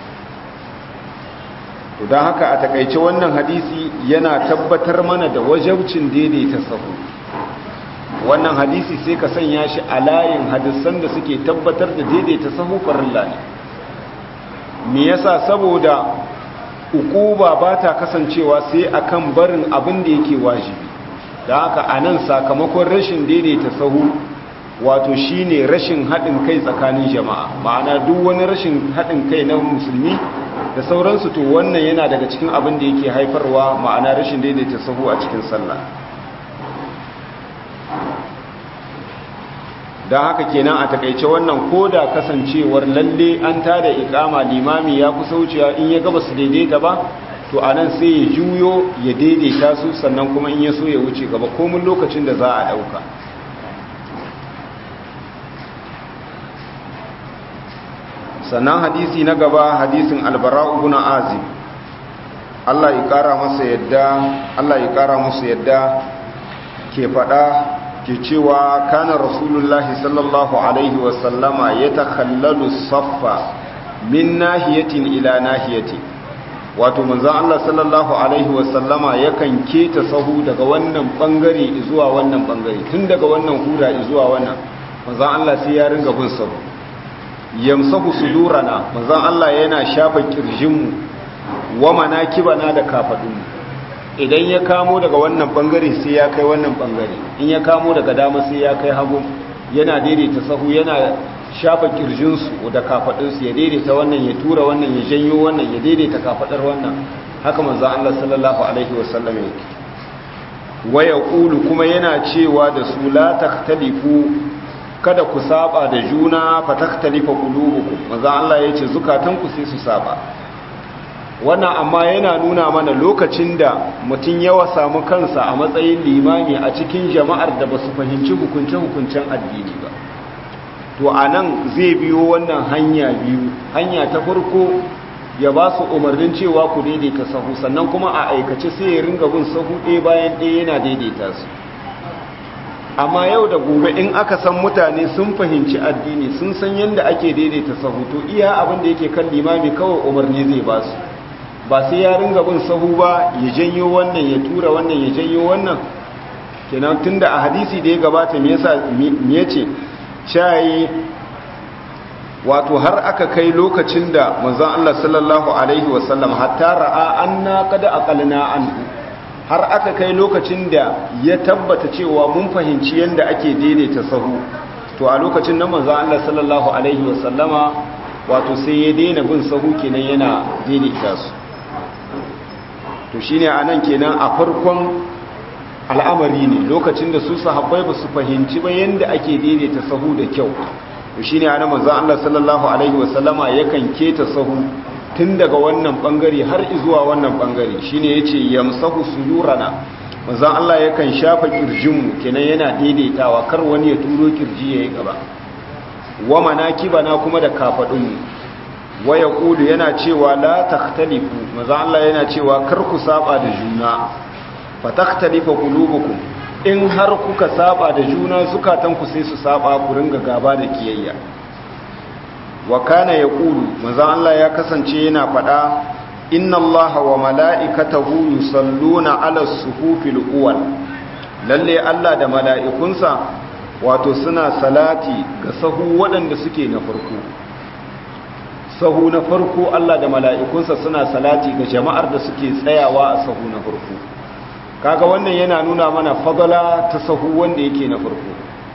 to dan haka a takaice wannan hadisi yana tabbatar mana da wajabcin daidaita sahu wannan hadisi sai ka sanya shi a layin hadisan da suke tabbatar da daidaita sahu farilla ne me yasa saboda ukuba ba ta kasancewa sai akan barin abin da yake wajibi da haka a nan sakamakon rashin daidaita sahu wato shine rashin haɗin kai tsakanin jama'a ma'ana duk wani rashin haɗin kai na musulmi da sauransu to wannan yana daga cikin abin da yake haifarwa ma'ana rashin daidaita sahu a cikin sallah don haka kenan a takaice wannan ko da kasancewar lalle an tada ikama limami ya kusa wucewa in ya gaba su daidaita ba to a nan sai ya juyo ya daidaita su sannan kuma in ya so ya wuce gaba komin lokacin da za a ɗauka sannan hadisi na gaba hadisin albara'u ibn azib Allah ya kara masa yadda Allah ya kara musu yadda ke fada ke cewa kana rasulullahi sallallahu alaihi wasallama ya takhallalu saffa min nahiyatin ila nahiyati wato manzon Allah sallallahu alaihi wasallama yakan keta sahu daga wannan bangare zuwa wannan bangare tun daga wannan hura zuwa wannan manzon Allah sai ya ringa bin sahu yamsahu sudurana manzon Allah yana shafa kirjinmu wa manakibana da kafadunmu idan ya kamo daga wannan bangare sai ya kai wannan bangare in ya kamo daga dama sai ya kai hagu yana daidaita sahu yana shafa kirjinsu da kafadunsu ya daidaita wannan ya tura wannan ya janyo wannan ya daidaita kafadar wannan haka manzon Allah sallallahu alaihi wasallam yake waya qulu kuma yana cewa da su la takhtalifu kada ku saba da juna fataktalifa qulubukum manzo Allah yace zukatanku sai su saba wannan amma yana nuna mana lokacin da mutum yawa samu kansa a matsayin limami a cikin jama'ar da basu fahimci hukunce-hukuncen addini ba to anan zai biyo wannan hanya biyu hanya ta farko ya ba su umarnin cewa ku daidaita sahu sannan kuma a aikace sai ya ringa bin sahu ɗaya bayan ɗaya yana daidaita su amma yau da gobe in aka san mutane sun fahimci addini sun san yadda ake daidaita sahu to iya abin da yake kan limami kawai umarni zai ba su ba sai ya ringa bin sahu ba ya janyo wannan ya tura wannan ya janyo wannan kenan tunda a hadisi da ya gabata me yasa me yace shayi wato har aka kai lokacin da manzon Allah sallallahu alaihi wasallam hatta ra'a anna qad aqalna anhu har aka kai lokacin da ya tabbata cewa mun fahimci yanda ake daidaita sahu to a lokacin nan manzon Allah sallallahu alaihi wasallama wato sai ya daina bin sahu kenan yana daidaita su to shine anan kenan a farkon al'amari ne lokacin da su sahabbai ba su fahimci ba yanda ake daidaita sahu da kyau to shine anan manzo Allah sallallahu alaihi wasallama yakan keta sahu tun daga wannan bangare har zuwa wannan bangare shine yace yamsahu suyurana manzo Allah yakan shafa kirjinmu kenan yana daidaitawa kar wani ya turo kirji yayi gaba wa manakibana kuma da kafadunmu wa yaqulu yana cewa la takhtalifu manzo Allah yana cewa kar ku saba da juna fa takhtalifa qulubukum in har kuka saba da juna zukatanku sai su saba ku ringa gaba da kiyayya wa kana yaqulu manzo Allah ya kasance yana fada inna Allaha wa mala'ikatahu yusalluna 'ala as-suhufil awwal lalle Allah da mala'ikunsa wato suna salati ga sahu waɗanda suke na farko sahu na farko Allah da mala'ikunsa suna salati ga jama'ar da suke tsayawa a sahu na farko kaga wannan yana nuna mana fadala ta sahu wanda yake na farko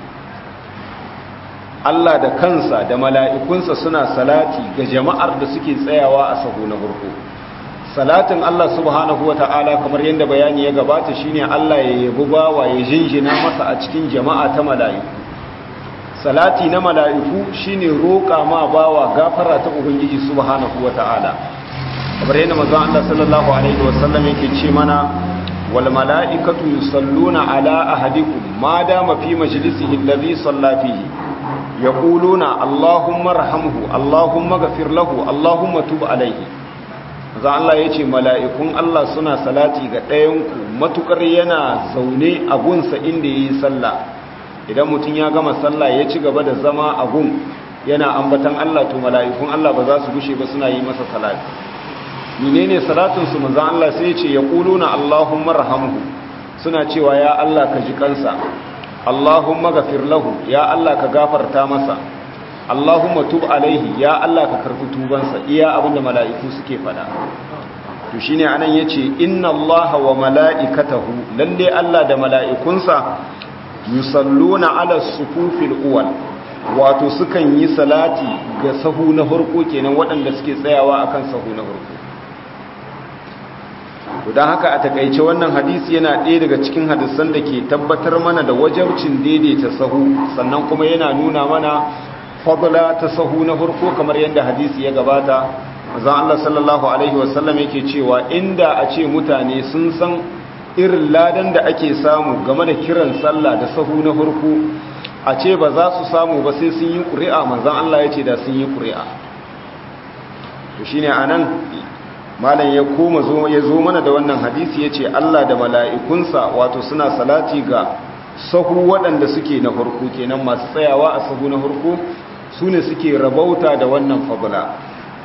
Allah da kansa da mala'ikunsa suna salati ga jama'ar da suke tsayawa a sahu na farko salatin Allah subhanahu wa ta'ala kamar yadda bayani ya gabata shine Allah ya yabi bawa ya jinjina masa a cikin jama'a ta mala'iku salati na mala'iku shine roƙa ma bawa gafara ta ubangiji subhanahu wa ta'ala kamar yadda manzon Allah sallallahu alaihi wasallam yake ce mana wal mala'ikatu yusalluna ala ahadikum ma dama fi majlisihi alladhi salla fihi yaquluna allahumma arhamhu allahumma ghfir lahu allahumma tub alayhi za Allah ya ce mala'ikun Allah suna salati ga ɗayanku matukar yana zaune a gunsa inda ya yi sallah idan mutum ya gama sallah ya ci gaba da zama a gun yana ambatan Allah to mala'ikun Allah ba za su gushe ba suna yi masa salati menene salatinsu manzan Allah sai ya ce ya ƙuluna Allahumma rahamhu suna cewa ya Allah ka ji kansa Allahumma gafir lahu ya Allah ka gafarta masa Allahumma tub alaihi ya Allah ka karfi tubansa iya abinda mala'iku suke fada to shine anan yace inna Allaha wa mala'ikatahu lalle Allah da mala'ikunsa yusalluna ala sufufil uwal wato sukan yi salati ga sahu na farko kenan waɗanda suke tsayawa akan sahu na farko don haka a takaice wannan hadisi yana ɗaya daga cikin hadisan da ke tabbatar mana da wajabcin daidaita sahu sannan kuma yana nuna mana fadla ta sahu na farko kamar yadda hadisi ya gabata zan Allah sallallahu alaihi wasallam yake cewa inda a ce mutane sun san irin ladan da ake samu game da kiran sallah da sahu na farko a ce ba za su samu ba sai sun yi ƙuri'a manzan Allah ya ce da sun yi ƙuri'a to shine anan malam ya koma zo ya zo mana da wannan hadisi ya ce Allah da mala'ikunsa wato suna salati ga sahu waɗanda suke na farko kenan masu tsayawa a sahu na farko su ne suke rabauta da wannan fabula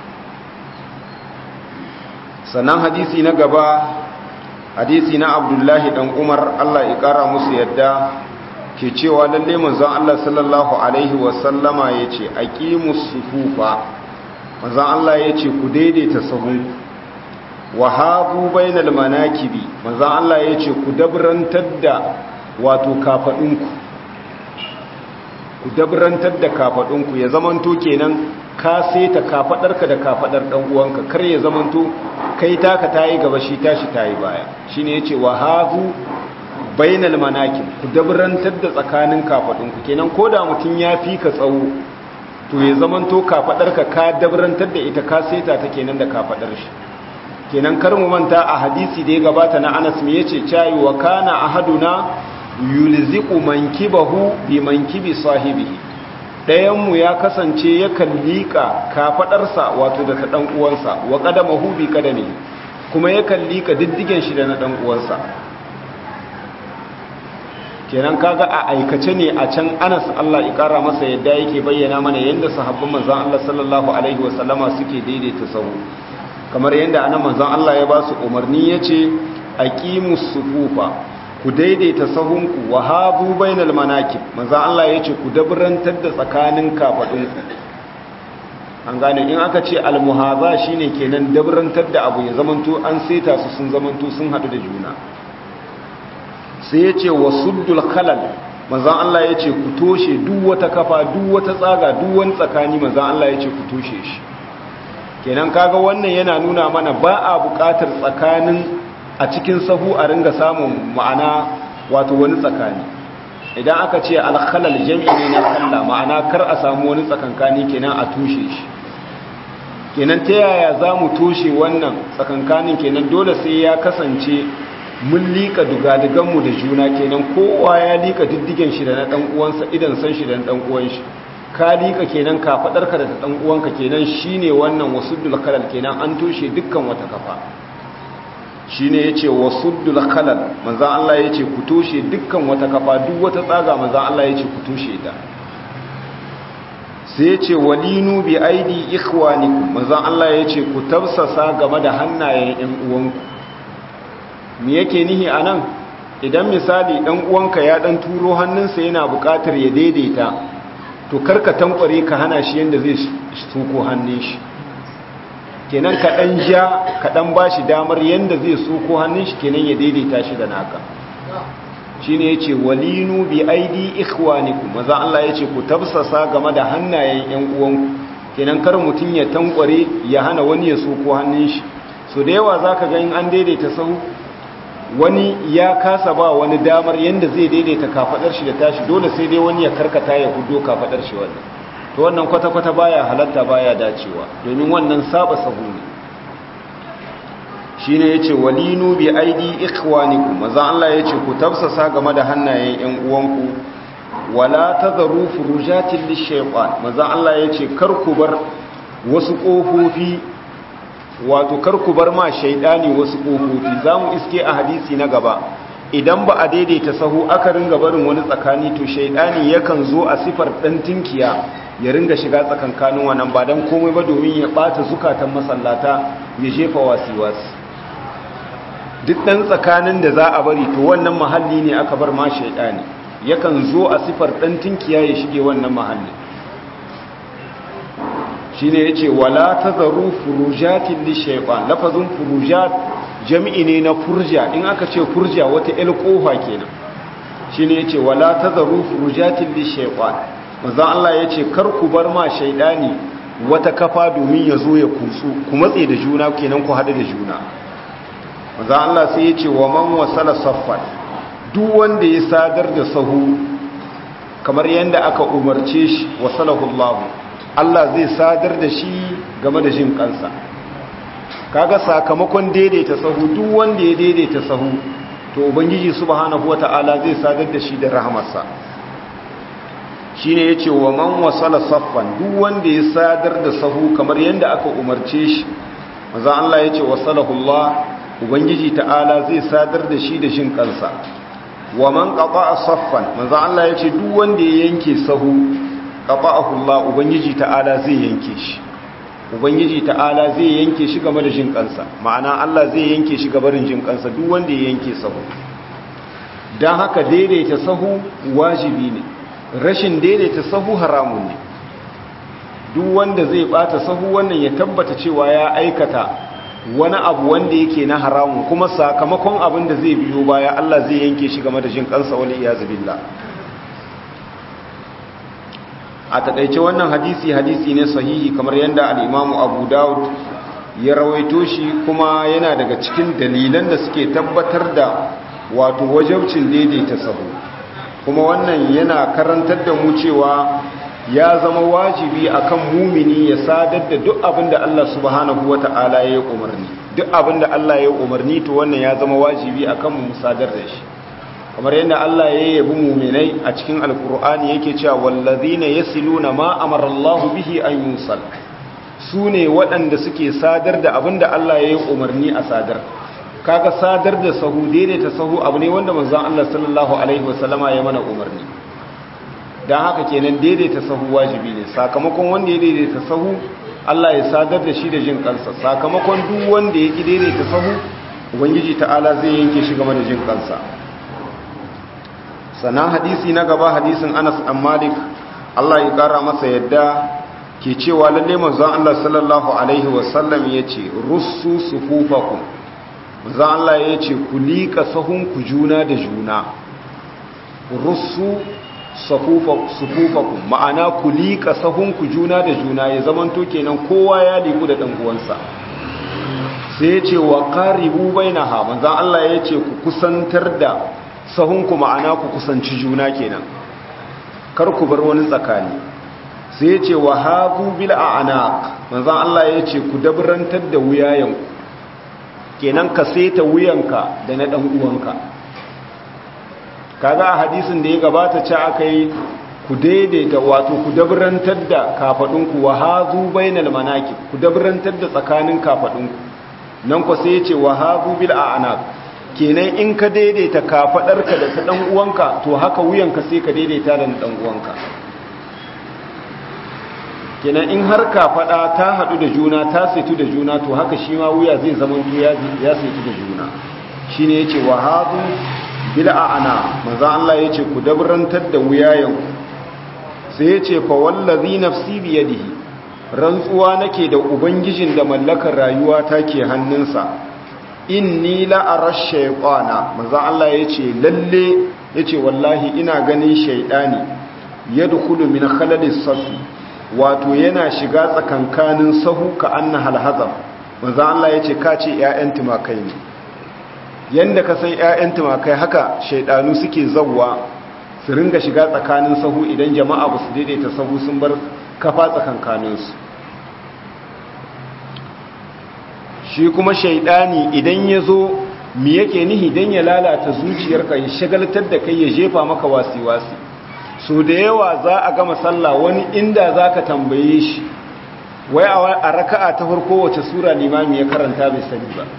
sannan hadisi na gaba hadisi na abdullahi dan umar allah ya kara musu yadda ke cewa lalle manzon allah sallallahu alaihi wasallama ya ce aqimus sufufa manzon allah ya ce ku daidaita sahu wa habu bainal manakibi manzon allah ya ce ku dabrantar da wato kafadunku ku dabrantar da kafadunku ya zamanto kenan ka seta kafadarka da kafadar dan uwanka kar ya zamanto kai taka tayi gaba shi tashi tayi baya shine yace wa hazu bainal manakib ku dabrantar da tsakanin kafadunku kenan koda mutun ya fi ka tsawo to ya zamanto kafadarka ka dabrantar da ita ka seta ta kenan da kafadar shi kenan kar mu manta a hadisi da ya gabata na Anas me yace cayi wa kana ahaduna yulziqu mankibahu bi mankibi sahibihi dayanmu ya kasance yakan liƙa kafadarsa wato da ta dan uwansa wa qadamahu bi qadami kuma yakan liƙa diddigen shi da na dan uwansa kenan kaga a aikace ne a can Anas Allah ya kara masa yadda yake bayyana mana yanda sahabban manzon Allah sallallahu alaihi wasallama suke daidaita sahu kamar yadda ana manzon Allah ya ba su umarni yace aqimus sufufa ku daidaita sahunku wa habu bainal manakib manzon Allah yace ku dabrantar da tsakanin kafadunku an gane in aka ce almuhaza shine kenan dabrantar da abu ya zamanto an seta su sun zamanto sun hadu da juna sai ya ce wa suddul khalal manzan Allah ya ce ku toshe duk wata kafa duk wata tsaga duk wani tsakani manzan Allah ya ce ku toshe shi kenan kaga wannan yana nuna mana ba a buƙatar tsakanin a cikin sahu a ringa samun ma'ana wato wani tsakani idan aka ce alkhalal jami'i ne na khalla ma'ana kar a samu wani tsakankani kenan a toshe shi kenan ta yaya za mu toshe wannan tsakankanin kenan dole sai ya kasance mun liƙa dugaduganmu da juna kenan kowa ya liƙa diddigen shi da na ɗan uwansa idan san shi da na ɗan uwan shi ka liƙa kenan ka faɗarka da ɗan uwanka kenan shine wannan wasuddul khalal kenan an toshe dukkan wata kafa shine yace wasuddul khalal manzo Allah yace ku toshe dukkan wata kafa duk wata tsaga manzo Allah yace ku toshe ta sai yace walinu bi aidi ikhwanikum manzo Allah yace ku tafsasa game da hannayen ƴan uwanku me yake nihi a nan idan misali ɗan uwanka ya ɗan turo hannunsa yana buƙatar ya daidaita to karka tankware ka hana shi yadda zai suko hannun shi kenan ka ɗan ja ka ɗan ba shi damar yadda zai suko hannun shi kenan ya daidaita shi da naka shi ne ya ce walinu bi aidi ikhwaniku maza Allah ya ce ku tafsasa game da hannayen ‘yan uwanku kenan kar mutum ya tankware ya hana wani ya suko hannun shi so da yawa za ka ga in an daidaita sahu wani ya kasa ba wani damar yadda zai daidaita kafadar shi da tashi dole sai dai wani ya karkata ya hudo kafadar shi wannan to wannan kwata-kwata baya halatta baya dacewa domin wannan saba sahu ne shine yace walinu bi aidi ikhwanikum maza Allah yace ku tafsasa game da hannayen ƴan uwanku wala tadharu furujatil lishaytan maza Allah yace kar ku bar wasu kofofi wato karku bar ma shaidani wasu ƙofofi za mu iske a hadisi na gaba idan ba a daidaita sahu aka ringa barin wani tsakani to shaidani yakan zo a sifar ɗan tinkiya ya ringa shiga tsakankanin wannan ba don komai ba domin ya ɓata zukatan masallata ya jefa wasi-wasi duk ɗan tsakanin da za a bari to wannan mahalli ne aka bar ma shaidani yakan zo a sifar ɗan tinkiya ya shige wannan mahalli shine yace wala tazaru furujatin lishaytan lafazin furujat jami'i ne na furja in aka ce furja wata el kofa kenan shine yace wala tazaru furujatin lishaytan manzo Allah yace kar ku bar ma shaydani wata kafa domin ya zo ya kutsu ku matse da juna kenan ku hada da juna manzo Allah sai yace wa man wasala saffan duk wanda ya sadar da sahu kamar yanda aka umarce shi wasalahu Allahu Allah zai sadar da shi game da jin kansa kaga sakamakon daidaita sahu duk wanda ya daidaita sahu to ubangiji subhanahu wataala zai sadar da shi da rahamarsa shine yace wa man wasala saffan duk wanda ya sadar da sahu kamar yanda aka umarce shi manzo Allah yace wasalahu Allah ubangiji ta'ala zai sadar da shi da jin kansa wa man qata'a saffan manzo Allah yace duk wanda ya yanke sahu qata'ahu Allah ubangiji ta'ala zai yanke shi ubangiji ta'ala zai yanke shi game da jin kansa ma'ana Allah zai yanke shi gabarin jin kansa duk wanda ya yanke sahu dan haka daidaita sahu wajibi ne rashin daidaita sahu haramun ne duk wanda zai bata sahu wannan ya tabbata cewa ya aikata wani abu wanda yake na haramun kuma sakamakon abin da zai biyo baya Allah zai yanke shi game da jin kansa wal iyaz billah a takaice wannan hadisi hadisi ne sahihi kamar yadda al-Imam Abu Dawud ya rawaito shi kuma yana daga cikin dalilan da suke tabbatar da wato wajabcin daidaita sahu kuma wannan yana karantar da mu cewa ya zama wajibi akan mumini ya sadar da duk abin da Allah subhanahu wata'ala ya yi umarni duk abin da Allah ya yi umarni to wannan ya zama wajibi akan mu sadar da shi kamar yadda Allah ya yabi muminai a cikin alkur'ani yake cewa wallazina yasiluna ma amara Allah bihi an yusal sune waɗanda suke sadar da abin da Allah ya yi umarni a sadar kaga sadar da sahu daidaita sahu abu ne wanda manzon Allah sallallahu alaihi wasallama ya mana umarni dan haka kenan daidaita sahu wajibi ne sakamakon wanda ya daidaita sahu Allah ya sadar da shi da jin kansa sakamakon duk wanda ya kidere ta sahu ubangiji ta'ala zai yanke shi game da jin kansa sannan hadisi na gaba hadisin Anas an Malik Allah ya kara masa yadda ke cewa lalle manzon Allah sallallahu alaihi wasallam yace russu sufufakum manzon Allah yace ku lika sahun ku juna da juna russu sufufakum ma'ana ku lika sahun ku juna da juna ya zamanto kenan kowa ya liku da dan uwansa sai yace wa qaribu bainaha manzon Allah yace ku kusantar da sahun ku ma'ana ku kusanci juna kenan kar ku bar wani tsakani sai ya ce wa hagu bil a'naq manzon Allah ya ce ku dabrantar da wuyayenku kenan ka saita wuyanka da na dan uwanka kaga a hadisin da ya gabata ce akai ku daidaita wato ku dabrantar da kafadunku wa hazu bainal manaki ku dabrantar da tsakanin kafadunku nan ko sai ya ce wa hazu bil a'naq kenan in ka daidaita kafadarka da ta dan uwanka to haka wuyanka sai ka daidaita da dan uwanka kenan in har kafada ta hadu da juna ta saitu da juna to haka shi ma wuya zai zama ya ya saitu da juna shine yace wa hadu bil a'na manzo Allah yace ku dabrantar da wuyayen sai yace fa wallazi nafsi bi yadihi rantsuwa nake da ubangijin da mallakar rayuwa take hannunsa inni la'arar shaikwana maza Allah ya ce lalle ya ce wallahi ina ganin shaidani ya dukulu min khalalis safi wato yana shiga tsakankanin sahu ka anna halhazam maza Allah ya ce ka ce ‘ya'yan tumakai ne yadda ka san ‘ya'yan tumakai haka shaidanu suke zauwa su ringa shiga tsakanin sahu idan jama'a ba su daidaita sahu sun bar kafa tsakankaninsu shi kuma shaidani idan ya zo mi yake nihi don ya lalata zuciyarka ya shagaltar da kai ya jefa maka wasi-wasi so da yawa za a gama sallah wani inda za ka tambaye shi wai a raka'a ta farko wace sura limami ya karanta bai sani ba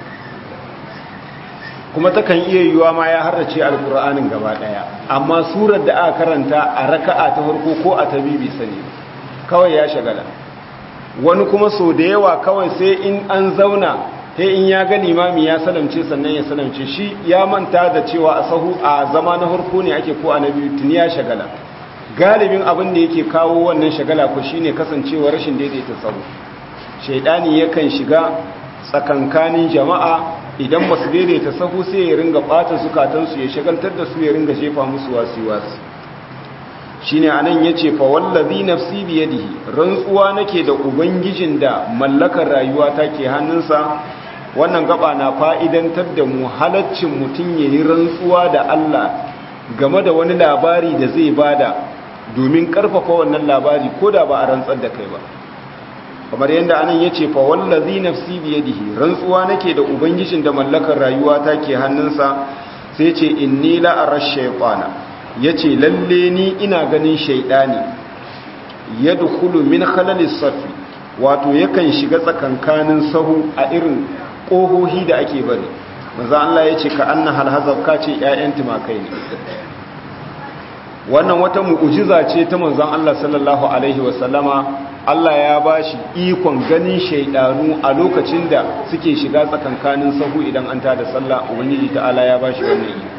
kuma takan iya yiwuwa ma ya harrace alkur'anin gaba daya amma surar da aka karanta a raka'a ta farko ko a tabi bai sani kawai ya shagala wani kuma so da yawa kawai sai in an zauna sai in ya ga limami ya salamce sannan ya salamce shi ya manta da cewa a sahu a zama na harko ne ake ko a na biyu tuni ya shagala galibin abin da yake kawo wannan shagala ko shine kasancewa rashin daidaita sahu shaidani yakan shiga tsakankanin jama'a idan ba su daidaita sahu sai ya ringa bata zukatansu ya shagaltar da su ya ringa jefa musu wasi-wasi shine anan yace fa wallazi nafsi bi yadihi rantsuwa nake da ubangijin da mallakar rayuwa take hannunsa wannan gaba na fa'idantar da mu halaccin mutun yayi rantsuwa da Allah game da wani labari da zai bada domin karfafa wannan labari koda ba a rantsar da kai ba kamar yadda anan yace fa wallazi nafsi bi yadihi rantsuwa nake da ubangijin da mallakar rayuwa take hannunsa sai yace inni la arash shaytana ya ce lalle ni ina ganin shaidani ya dukulu min khalalis safi wato yakan shiga tsakankanin sahu a irin ƙohohi da ake bari maza Allah ya ce ka anna halhazar ka ce ‘ya'yan tumakai ne wannan wata mu'ujiza ce ta manzan Allah sallallahu Alaihi wasallama Allah ya ba shi ikon ganin shaidanu a lokacin da suke shiga tsakankanin sahu idan an tada sallah ubangiji ta'ala ya ba shi wannan iko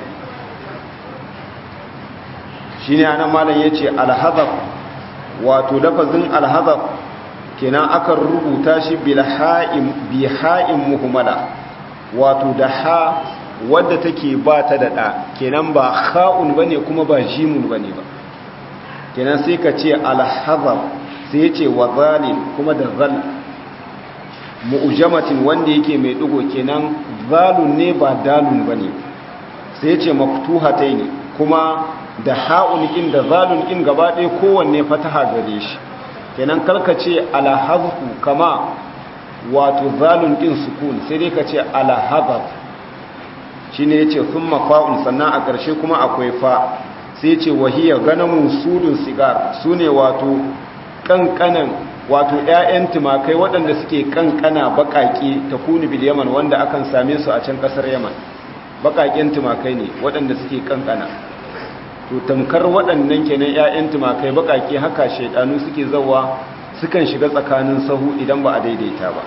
shi ne anan malam ya ce alhazaf wato lafazin alhazaf kenan akan rubuta shi biha'in muhimmala wato da ha wadda take ba ta da ɗa kenan ba ha'un ba ne kuma ba jimun ba ne ba kenan sai ka ce alhazaf sai ya ce wa zalim kuma da zal mu'ujamatin wanda yake mai ɗigo kenan zalun ne ba dalun ba ne sai ya ce maftuhatai ne kuma da ha'un ƙin da zalun ƙin gaba ɗaya kowanne fataha gare shi kenan karkace alhazfu kama wato zalun ƙin sukun sai dai ka ce alhazaf shi ne ya ce sun mafa'un sannan a ƙarshe kuma akwai fa sai ce wahiyar ganamun sudun sigar su ne wato ƙanƙanan wato ‘ya'yan tumakai waɗanda suke ƙanƙana baƙaƙe ta kuni bil yaman wanda akan same su a can ƙasar yaman baƙaƙen tumakai ne waɗanda suke ƙanƙana to tamkar waɗannan kenan ‘ya'yan tumakai baƙaƙe haka shaidanu suke zawa sukan shiga tsakanin sahu idan ba a daidaita ba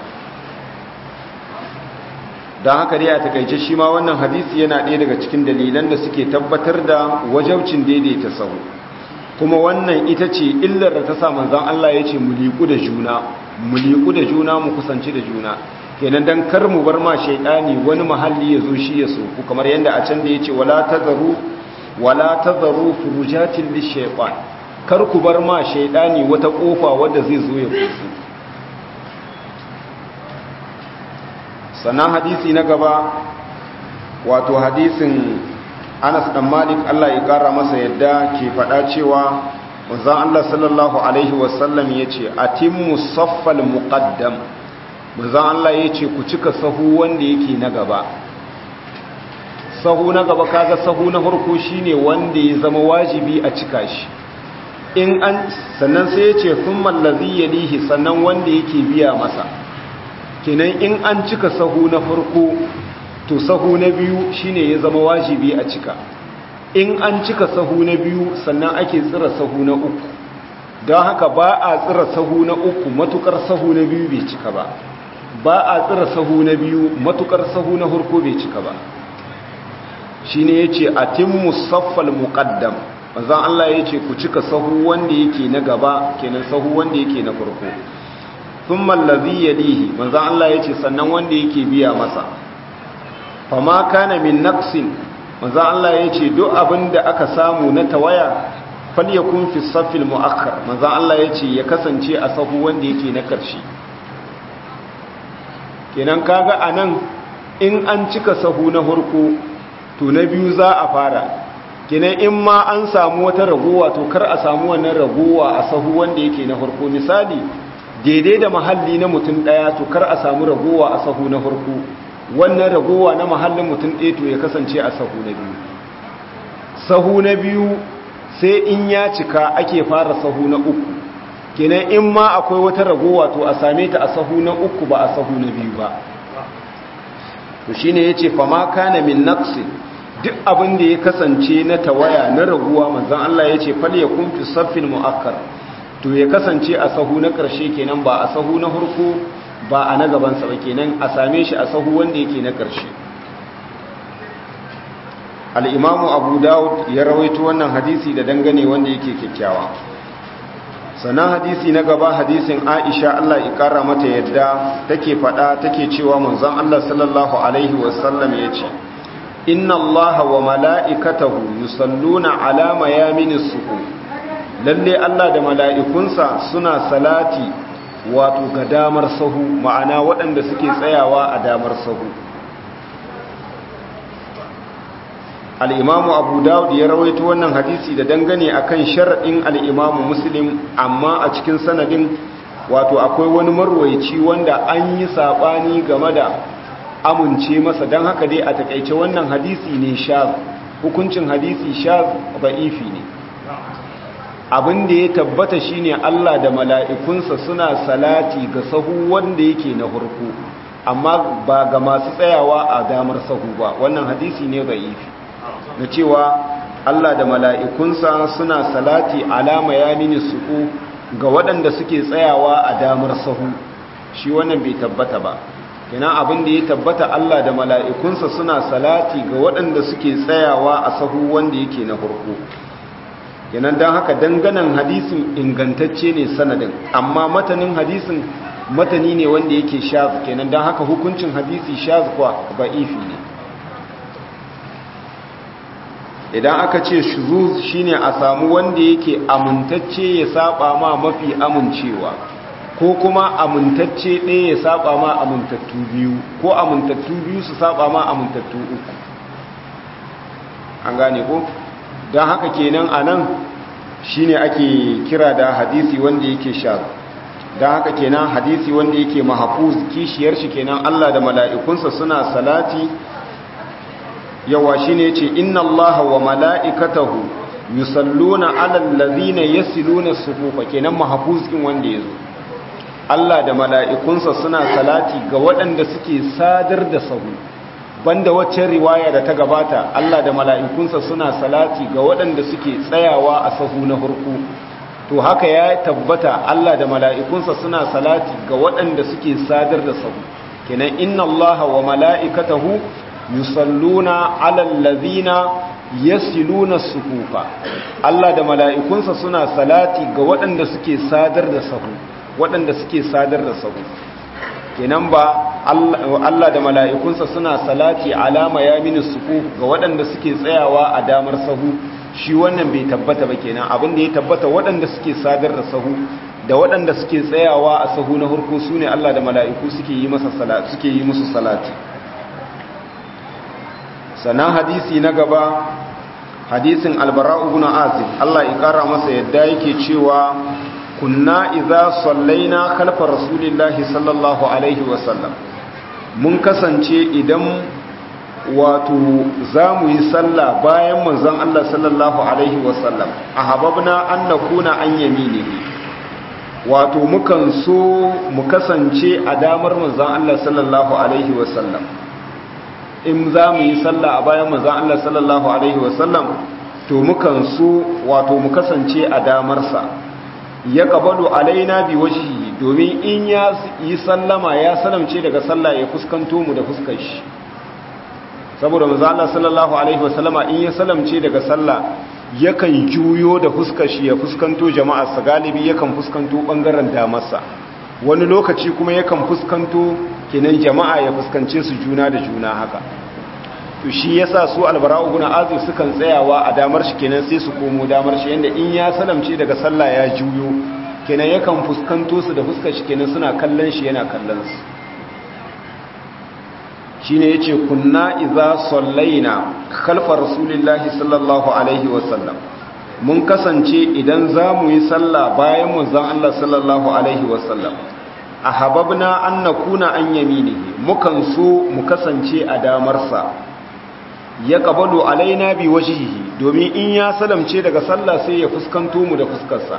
don haka dai a takaice shi ma wannan hadisi yana ɗaya daga cikin dalilan da suke tabbatar da wajaucin daidaita sahu kuma wannan ita ce illar da ta sa manzon Allah ya ce mu liku da juna mu liku da juna mu kusanci da juna kenan dan kar mu bar ma shaydani wani mahalli ya zo shi ya soku kamar yadda a can da yace wala tazaru wala tazaru furujatin lishaytan kar ku bar ma shaydani wata kofa wadda zai zo ya kusu sannan hadisi na gaba wato hadisin Anas dan Malik Allah ya kara masa yadda ke faɗa cewa manzon Allah sallallahu alaihi wasallam yace atimmu saffal muqaddam manzon Allah yace ku cika sahu wanda yake na gaba sahu na gaba kaga sahu na farko shine wanda ya zama wajibi a cika shi in an sannan sai yace thumma allazi yalihi sannan wanda yake biya masa kenan in an cika sahu na farko to sahu na biyu shine ya zama wajibi a cika in an cika sahu na biyu sannan ake tsira sahu na uku don haka ba a tsira sahu na uku matukar sahu na biyu bai cika ba ba a tsira sahu na biyu matukar sahu na farko bai cika ba shine yace atimmu saffal muqaddam manzon Allah yace ku cika sahu wanda yake na gaba kenan sahu wanda yake na farko thumma allazi yalihi manzon Allah yace sannan wanda yake biya masa fama kana min naqsin manzo Allah yace duk abinda aka samu na tawaya falyakun fi saffil muakkar manzo Allah yace ya kasance a sahu wanda yake na karshe kenan kaga anan in an cika sahu na farko to na biyu za a fara kenan in ma an samu wata ragowa to kar a samu wannan ragowa a sahu wanda yake na farko misali daidai da mahalli na mutum daya to kar a samu ragowa a sahu na farko wannan ragowa na mahallin mutum ɗaya to ya kasance a sahu na biyu sahu na biyu sai in ya cika ake fara sahu na uku kenan in ma akwai wata ragowa to a same ta a sahu na uku ba a sahu na biyu ba to shine yace fa ma kana min naqsi duk abin da ya kasance na tawaya na raguwa manzon Allah yace fal yakun fi saffil muakkar to ya kasance a sahu na karshe kenan ba a sahu na hurku ba a na gabansa ba kenan a same shi a sahu wanda yake na ƙarshe al'imamu abu dawud ya rawaito wannan hadisi da dangane wanda yake kyakkyawa sannan hadisi na gaba hadisin aisha allah ikara mata yadda take faɗa take cewa manzon allah sallallahu alaihi wasallam ya ce inna allaha wa mala'ikatahu yusalluna ala mayaminis suhu lalle allah da mala'ikunsa suna salati wato ga damar sahu ma'ana waɗanda suke tsayawa a damar sahu al'imamu abu dawud ya rawaito wannan hadisi da dangane akan shar'in al'imamu muslim amma a cikin sanadin wato akwai wani marwaici wanda an yi saɓani game da amince masa don haka dai a takaice wannan hadisi ne shaz hukuncin hadisi shaz ba'ifi ne abin da ya tabbata shine Allah da mala'ikunsa suna salati ga sahu wanda yake na hurku amma ba ga masu tsayawa a damar sahu ba wannan hadisi ne ba'ifi na cewa Allah da mala'ikunsa suna salati alama ya mini suku ga waɗanda suke tsayawa a damar sahu shi wannan bai tabbata ba kina abin da ya tabbata Allah da mala'ikunsa suna salati ga waɗanda suke tsayawa a sahu wanda yake na hurku kenan don haka danganan hadisin ingantacce ne sanadin amma matanin hadisin matani ne wanda yake shaz kenan don haka hukuncin hadisi shaz kwa ba'ifi ne idan aka ce shuzuz shine a samu wanda yake amintacce ya saba ma mafi amincewa ko kuma amintacce ɗaya ya saba ma amintattu biyu ko amintattu biyu su saba ma amintattu uku an gane ko don haka kenan a nan shi ne ake kira da hadisi wanda yake sha don haka kenan hadisi wanda yake mahafuz kishiyar shi kenan Allah da mala'ikunsa suna salati yawa shi ne ce inna Allah wa mala'ikatahu yusalluna alal ladhina yasiluna sufufa kenan mahfuz kin wanda yazo Allah da mala'ikunsa suna salati ga waɗanda suke sadar da sahu banda waccan riwaya da ta gabata Allah da mala'ikunsa suna salati ga waɗanda suke tsayawa a sahu na hurku to haka ya tabbata Allah da mala'ikunsa suna salati ga waɗanda suke sadar da sahu kenan inna Allah wa mala'ikatahu yusalluna alal ladhina yasiluna sufufa Allah da mala'ikunsa suna salati ga waɗanda suke sadar da sahu waɗanda suke sadar da sahu kenan ba Allah da mala'ikunsa suna salati alama yamini sufu ga waɗanda suke tsayawa a damar sahu shi wannan bai tabbata ba kenan abin da ya tabbata waɗanda suke sadar da sahu da waɗanda suke tsayawa a sahu na hurku su ne Allah da mala'iku suke yi masa salati suke yi musu salati sannan hadisi na gaba hadisin albara'u ibn azib Allah ya kara masa yadda yake cewa kunna idza sallaina khalfa rasulillahi sallallahu alaihi wasallam mun kasance idan wato zamu yi sallah bayan manzon Allah sallallahu alaihi wasallam ahabbna an nakuna an yaminihi wato mukan so mu kasance a damar manzon Allah sallallahu alaihi wasallam in zamu yi sallah a bayan manzon Allah sallallahu alaihi wasallam to mukan so wato mu kasance a damarsa ya kabalu alaina bi wajhihi domin in ya yi sallama ya salamce daga sallah ya fuskanto mu da fuskar shi saboda manzo Allah sallallahu alaihi wasallama in ya salamce daga sallah yakan juyo da fuskar shi ya fuskanto jama'a sa galibi yakan fuskanto bangaren damarsa wani lokaci kuma yakan fuskanto kenan jama'a ya fuskance su juna da juna haka to shi yasa su albara'u guna azu sukan tsayawa a damar shi kenan sai su komo damar shi yanda in ya salamce daga sallah ya juyo kenan yakan fuskanto su da fuskar shi kenan suna kallon shi yana kallon su shine yace kunna idza sallaina khalfa rasulillahi sallallahu alaihi wasallam mun kasance idan zamu yi sallah bayan manzon Allah sallallahu alaihi wasallam ahabbna an nakuna an yaminihi mukan so mu kasance a damarsa ya kabalu alaina bi wajhihi domin in ya salamce daga sallah sai ya fuskanto mu da fuskarsa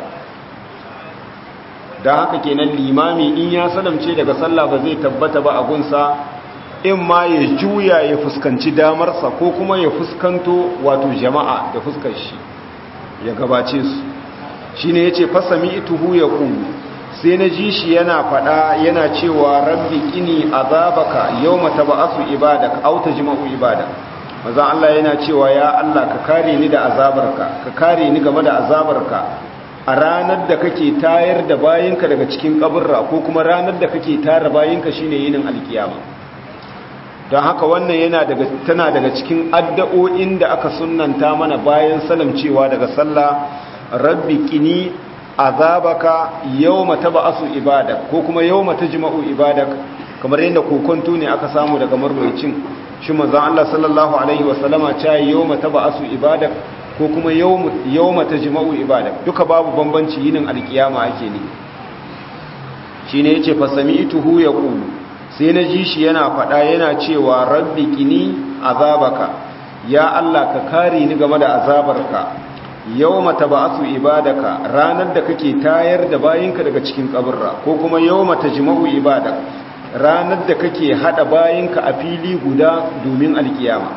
dan haka kenan limami in ya salamce daga sallah ba zai tabbata ba a gunsa in ma ya juya ya fuskanci damarsa ko kuma ya fuskanto wato jama'a da fuskar shi ya gabace su shine yace fasami ituhu ya qulu sai na ji shi yana fada yana cewa rabbi qini azabaka yawma tab'asu ibadak aw tajma'u ibadak maza Allah yana cewa ya Allah ka kare ni da azabarka ka kare ni game da azabarka a ranar da kake tayar da bayinka daga cikin kaburra ko kuma ranar da kake tara bayinka shine yinin alkiyama don haka wannan yana daga tana daga cikin addu'o'in da aka sunnanta mana bayan salamcewa daga sallah rabbi qini azabaka yawma tab'asu ibadak ko kuma yawma tajma'u ibadak kamar yadda kokonto ne aka samu daga marwayicin shi manzon Allah sallallahu alaihi wasallama ta yawma tab'asu ibadak ko kuma yawma tajma'u ibadak duka babu bambanci yinin alkiyama ake ne shine yace fa sami'tuhu yaqulu sai na ji shi yana faɗa yana cewa rabbi qini azabaka ya Allah ka kare ni game da azabarka yawma tab'asu ibadaka ranar da kake tayar da bayinka daga cikin kaburra ko kuma yawma tajma'u ibadak ranar da kake hada bayinka a fili guda domin alkiyama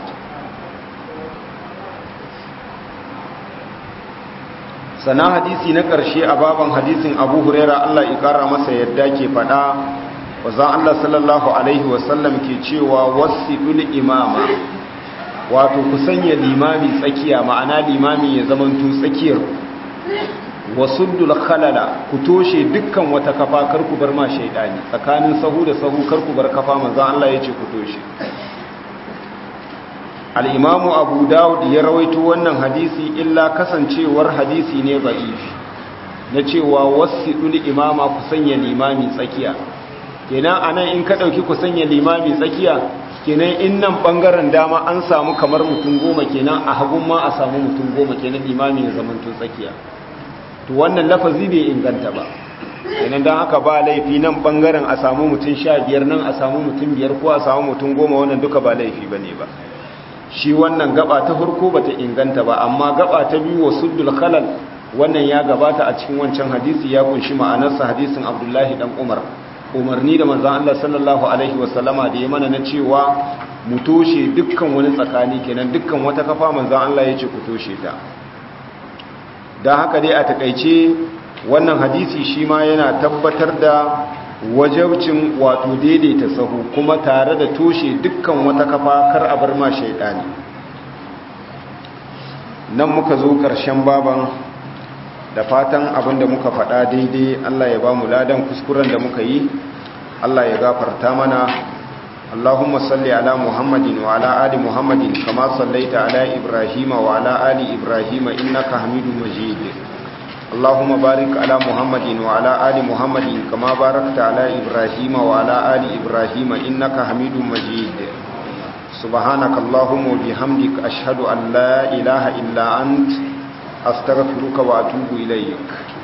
sana hadisi na ƙarshe a baban hadisin abu huraira Allah ya ƙara masa yadda ke faɗa wazan Allah sallallahu alaihi wasallam ke cewa wasu imama wato ku sanya limami tsakiya ma'ana limami ya zamanto tsakiyar wasuddul khalala ku toshe dukkan wata kafa kar ku bar ma shaidani tsakanin sahu da sahu kar ku bar kafa manzo Allah yace ku toshe al-imam Abu Dawud ya rawaito wannan hadisi illa kasancewar hadisi ne da'if na cewa wasidul imama ku sanya limami tsakiya kenan anan in ka dauki ku sanya limami tsakiya kenan in nan bangaren dama an samu kamar mutum goma kenan a hagun ma a samu mutum goma kenan limami ya zamanto tsakiya to wannan lafazi bai inganta ba kenan don haka ba laifi nan bangaren a samu mutum sha biyar nan a samu mutum biyar ko a samu mutum goma wannan duka ba laifi ba ne ba shi wannan gaba ta farko ba ta inganta ba amma gaba ta biyu wa suddul khalal wannan ya gabata a cikin wancan hadisi ya kunshi ma'anarsa hadisin abdullahi dan umar umarni da manzan Allah sallallahu alaihi wasallama da ya mana na cewa mu toshe dukkan wani tsakani kenan dukkan wata kafa manzan Allah ya ce ku toshe ta don haka dai a takaice wannan hadisi shi ma yana tabbatar da wajabcin wato daidaita sahu kuma tare da toshe dukkan wata kafa kar a bar ma shaidani nan muka zo ƙarshen baban da fatan abin da muka faɗa daidai Allah ya ba mu ladan kuskuren da muka yi Allah ya gafarta mana اللهم صل على محمد وعلى آل محمد كما صليت على إبراهيم وعلى آل إبراهيم إنك حميد مجيد اللهم بارك على محمد وعلى آل محمد كما باركت على إبراهيم وعلى آل إبراهيم إنك حميد مجيد سبحانك اللهم وبحمدك أشهد أن لا إله إلا أنت أستغفرك وأتوب إليك